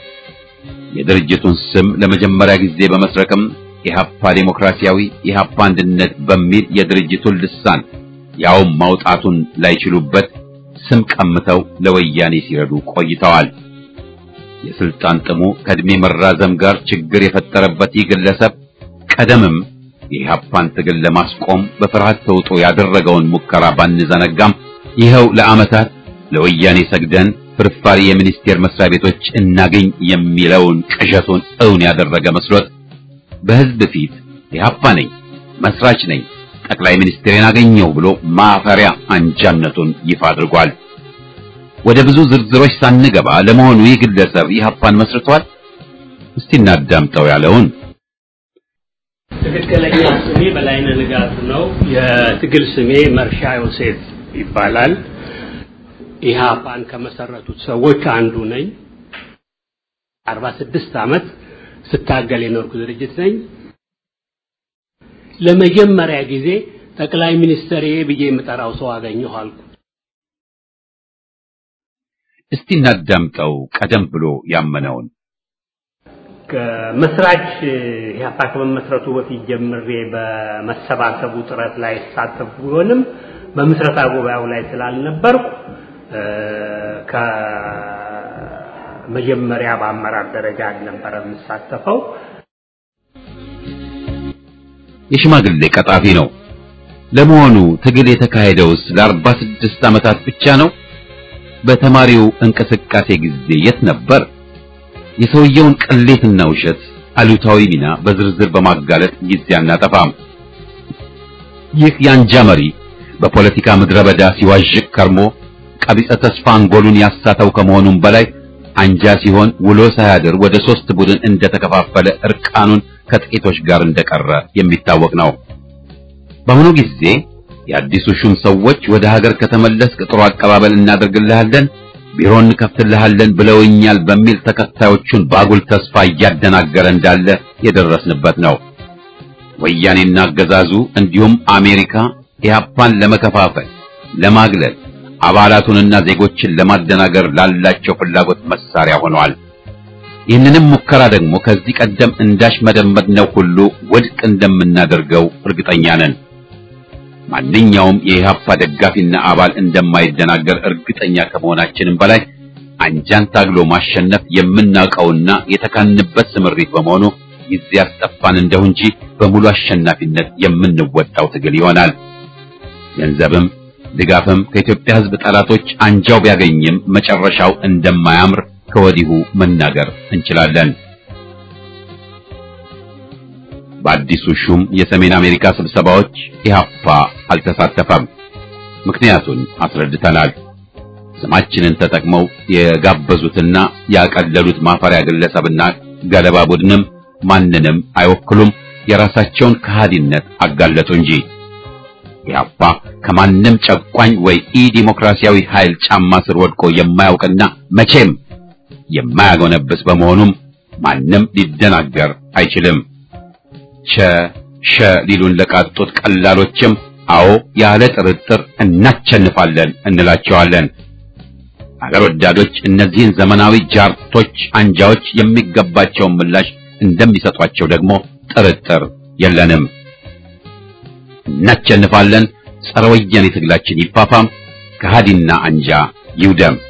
የድርጅቱን ስም ለመጀመሪያ ጊዜ በመስረቅም ኢህአፓ ዴሞክራሲያዊ ኢህአፓ አንድነት በሚል የድርጅቱን ልሳን ያውም ማውጣቱን ላይችሉበት ስም ቀምተው ለወያኔ ሲረዱ ቆይተዋል። የስልጣን ጥሙ ከእድሜ መራዘም ጋር ችግር የፈጠረበት ይህ ግለሰብ ቀደምም የኢህአፓን ትግል ለማስቆም በፍርሃት ተውጦ ያደረገውን ሙከራ ባንዘነጋም ይኸው ለዓመታት ለወያኔ ሰግደን ፍርፋሪ የሚኒስቴር መስሪያ ቤቶች እናገኝ የሚለውን ቅዠቱን እውን ያደረገ መስሎት በህዝብ ፊት ኢህአፓ ነኝ፣ መስራች ነኝ፣ ጠቅላይ ሚኒስትሬን አገኘው ብሎ ማፈሪያ አንጃነቱን ይፋ አድርጓል። ወደ ብዙ ዝርዝሮች ሳንገባ ለመሆኑ ይህ ግለሰብ ኢህአፓን መስርቷል? እስቲ እናዳምጠው ያለውን ትክክለኛ ስሜ በላይነህ ንጋቱ ነው። የትግል ስሜ መርሻ ዮሴፍ ይባላል። ኢህአፓን ከመሰረቱት ሰዎች አንዱ ነኝ። 46 ዓመት ስታገል የኖርኩ ድርጅት ነኝ። ለመጀመሪያ ጊዜ ጠቅላይ ሚኒስትር ብዬ የምጠራው ሰው አገኘሁ አልኩ። እስቲ እናዳምጠው ቀደም ብሎ ያመነውን ከመስራች ኢህአፓ ከመመስረቱ በፊት ጀምሬ በመሰባሰቡ ጥረት ላይ ሳተፍ ቢሆንም በምስረታ ጉባኤው ላይ ስላልነበርኩ ከመጀመሪያ በአመራር ደረጃ አልነበረ የምሳተፈው። የሽማግሌ ቀጣፊ ነው። ለመሆኑ ትግል የተካሄደውስ ለአርባ ስድስት ዓመታት ብቻ ነው? በተማሪው እንቅስቃሴ ጊዜ የት ነበር? የሰውየውን ቅሌትና ውሸት አሉታዊ ሚና በዝርዝር በማጋለጥ ጊዜ አናጠፋም። ይህ የአንጃ መሪ በፖለቲካ ምድረ በዳ ሲዋዥቅ ከርሞ ቀቢጸ ተስፋ አንጎሉን ያሳተው ከመሆኑም በላይ አንጃ ሲሆን ውሎ ሳያድር ወደ ሶስት ቡድን እንደተከፋፈለ እርቃኑን ከጥቂቶች ጋር እንደቀረ የሚታወቅ ነው። በአሁኑ ጊዜ የአዲሱ ሹም ሰዎች ወደ ሀገር ከተመለስክ ጥሩ አቀባበል እናደርግልሃለን፣ ቢሮ እንከፍትልሃለን ብለውኛል በሚል ተከታዮቹን ባጉል ተስፋ እያደናገረ እንዳለ የደረስንበት ነው። ወያኔና አገዛዙ እንዲሁም አሜሪካ ኢህአፓን ለመከፋፈል፣ ለማግለል፣ አባላቱንና ዜጎችን ለማደናገር ላላቸው ፍላጎት መሳሪያ ሆነዋል። ይህንንም ሙከራ ደግሞ ከዚህ ቀደም እንዳሽ መደመጥነው ሁሉ ውድቅ እንደምናደርገው እርግጠኛ ነን። ማንኛውም የኢህአፓ ደጋፊና አባል እንደማይደናገር እርግጠኛ ከመሆናችንም በላይ አንጃን ታግሎ ማሸነፍ የምናውቀውና የተካንበት ስምሪት በመሆኑ ጊዜ ያስጠፋን እንደው እንጂ በሙሉ አሸናፊነት የምንወጣው ትግል ይሆናል። ገንዘብም ድጋፍም ከኢትዮጵያ ሕዝብ ጠላቶች አንጃው ቢያገኝም መጨረሻው እንደማያምር ከወዲሁ መናገር እንችላለን። በአዲሱ ሹም የሰሜን አሜሪካ ስብሰባዎች ኢህአፓ አልተሳተፈም። ምክንያቱን አስረድተናል። ስማችንን ተጠቅመው የጋበዙትና ያቀለሉት ማፈሪያ ግለሰብና ገለባ ቡድንም ማንንም አይወክሉም። የራሳቸውን ከሃዲነት አጋለጡ እንጂ ኢህአፓ ከማንም ጨቋኝ ወይ ኢ ዲሞክራሲያዊ ኃይል ጫማ ስር ወድቆ የማያውቅና መቼም የማያጎነብስ በመሆኑም ማንም ሊደናገር አይችልም። ቸ ሸ ሊሉን ለቃጡት ቀላሎችም አዎ ያለ ጥርጥር እናቸንፋለን እንላቸዋለን። አገር ወዳዶች እነዚህን ዘመናዊ ጃርቶች አንጃዎች የሚገባቸውን ምላሽ እንደሚሰጧቸው ደግሞ ጥርጥር የለንም። እናቸንፋለን። ጸረ ወያኔ ትግላችን ይፋፋም፣ ከሃዲና አንጃ ይውደም።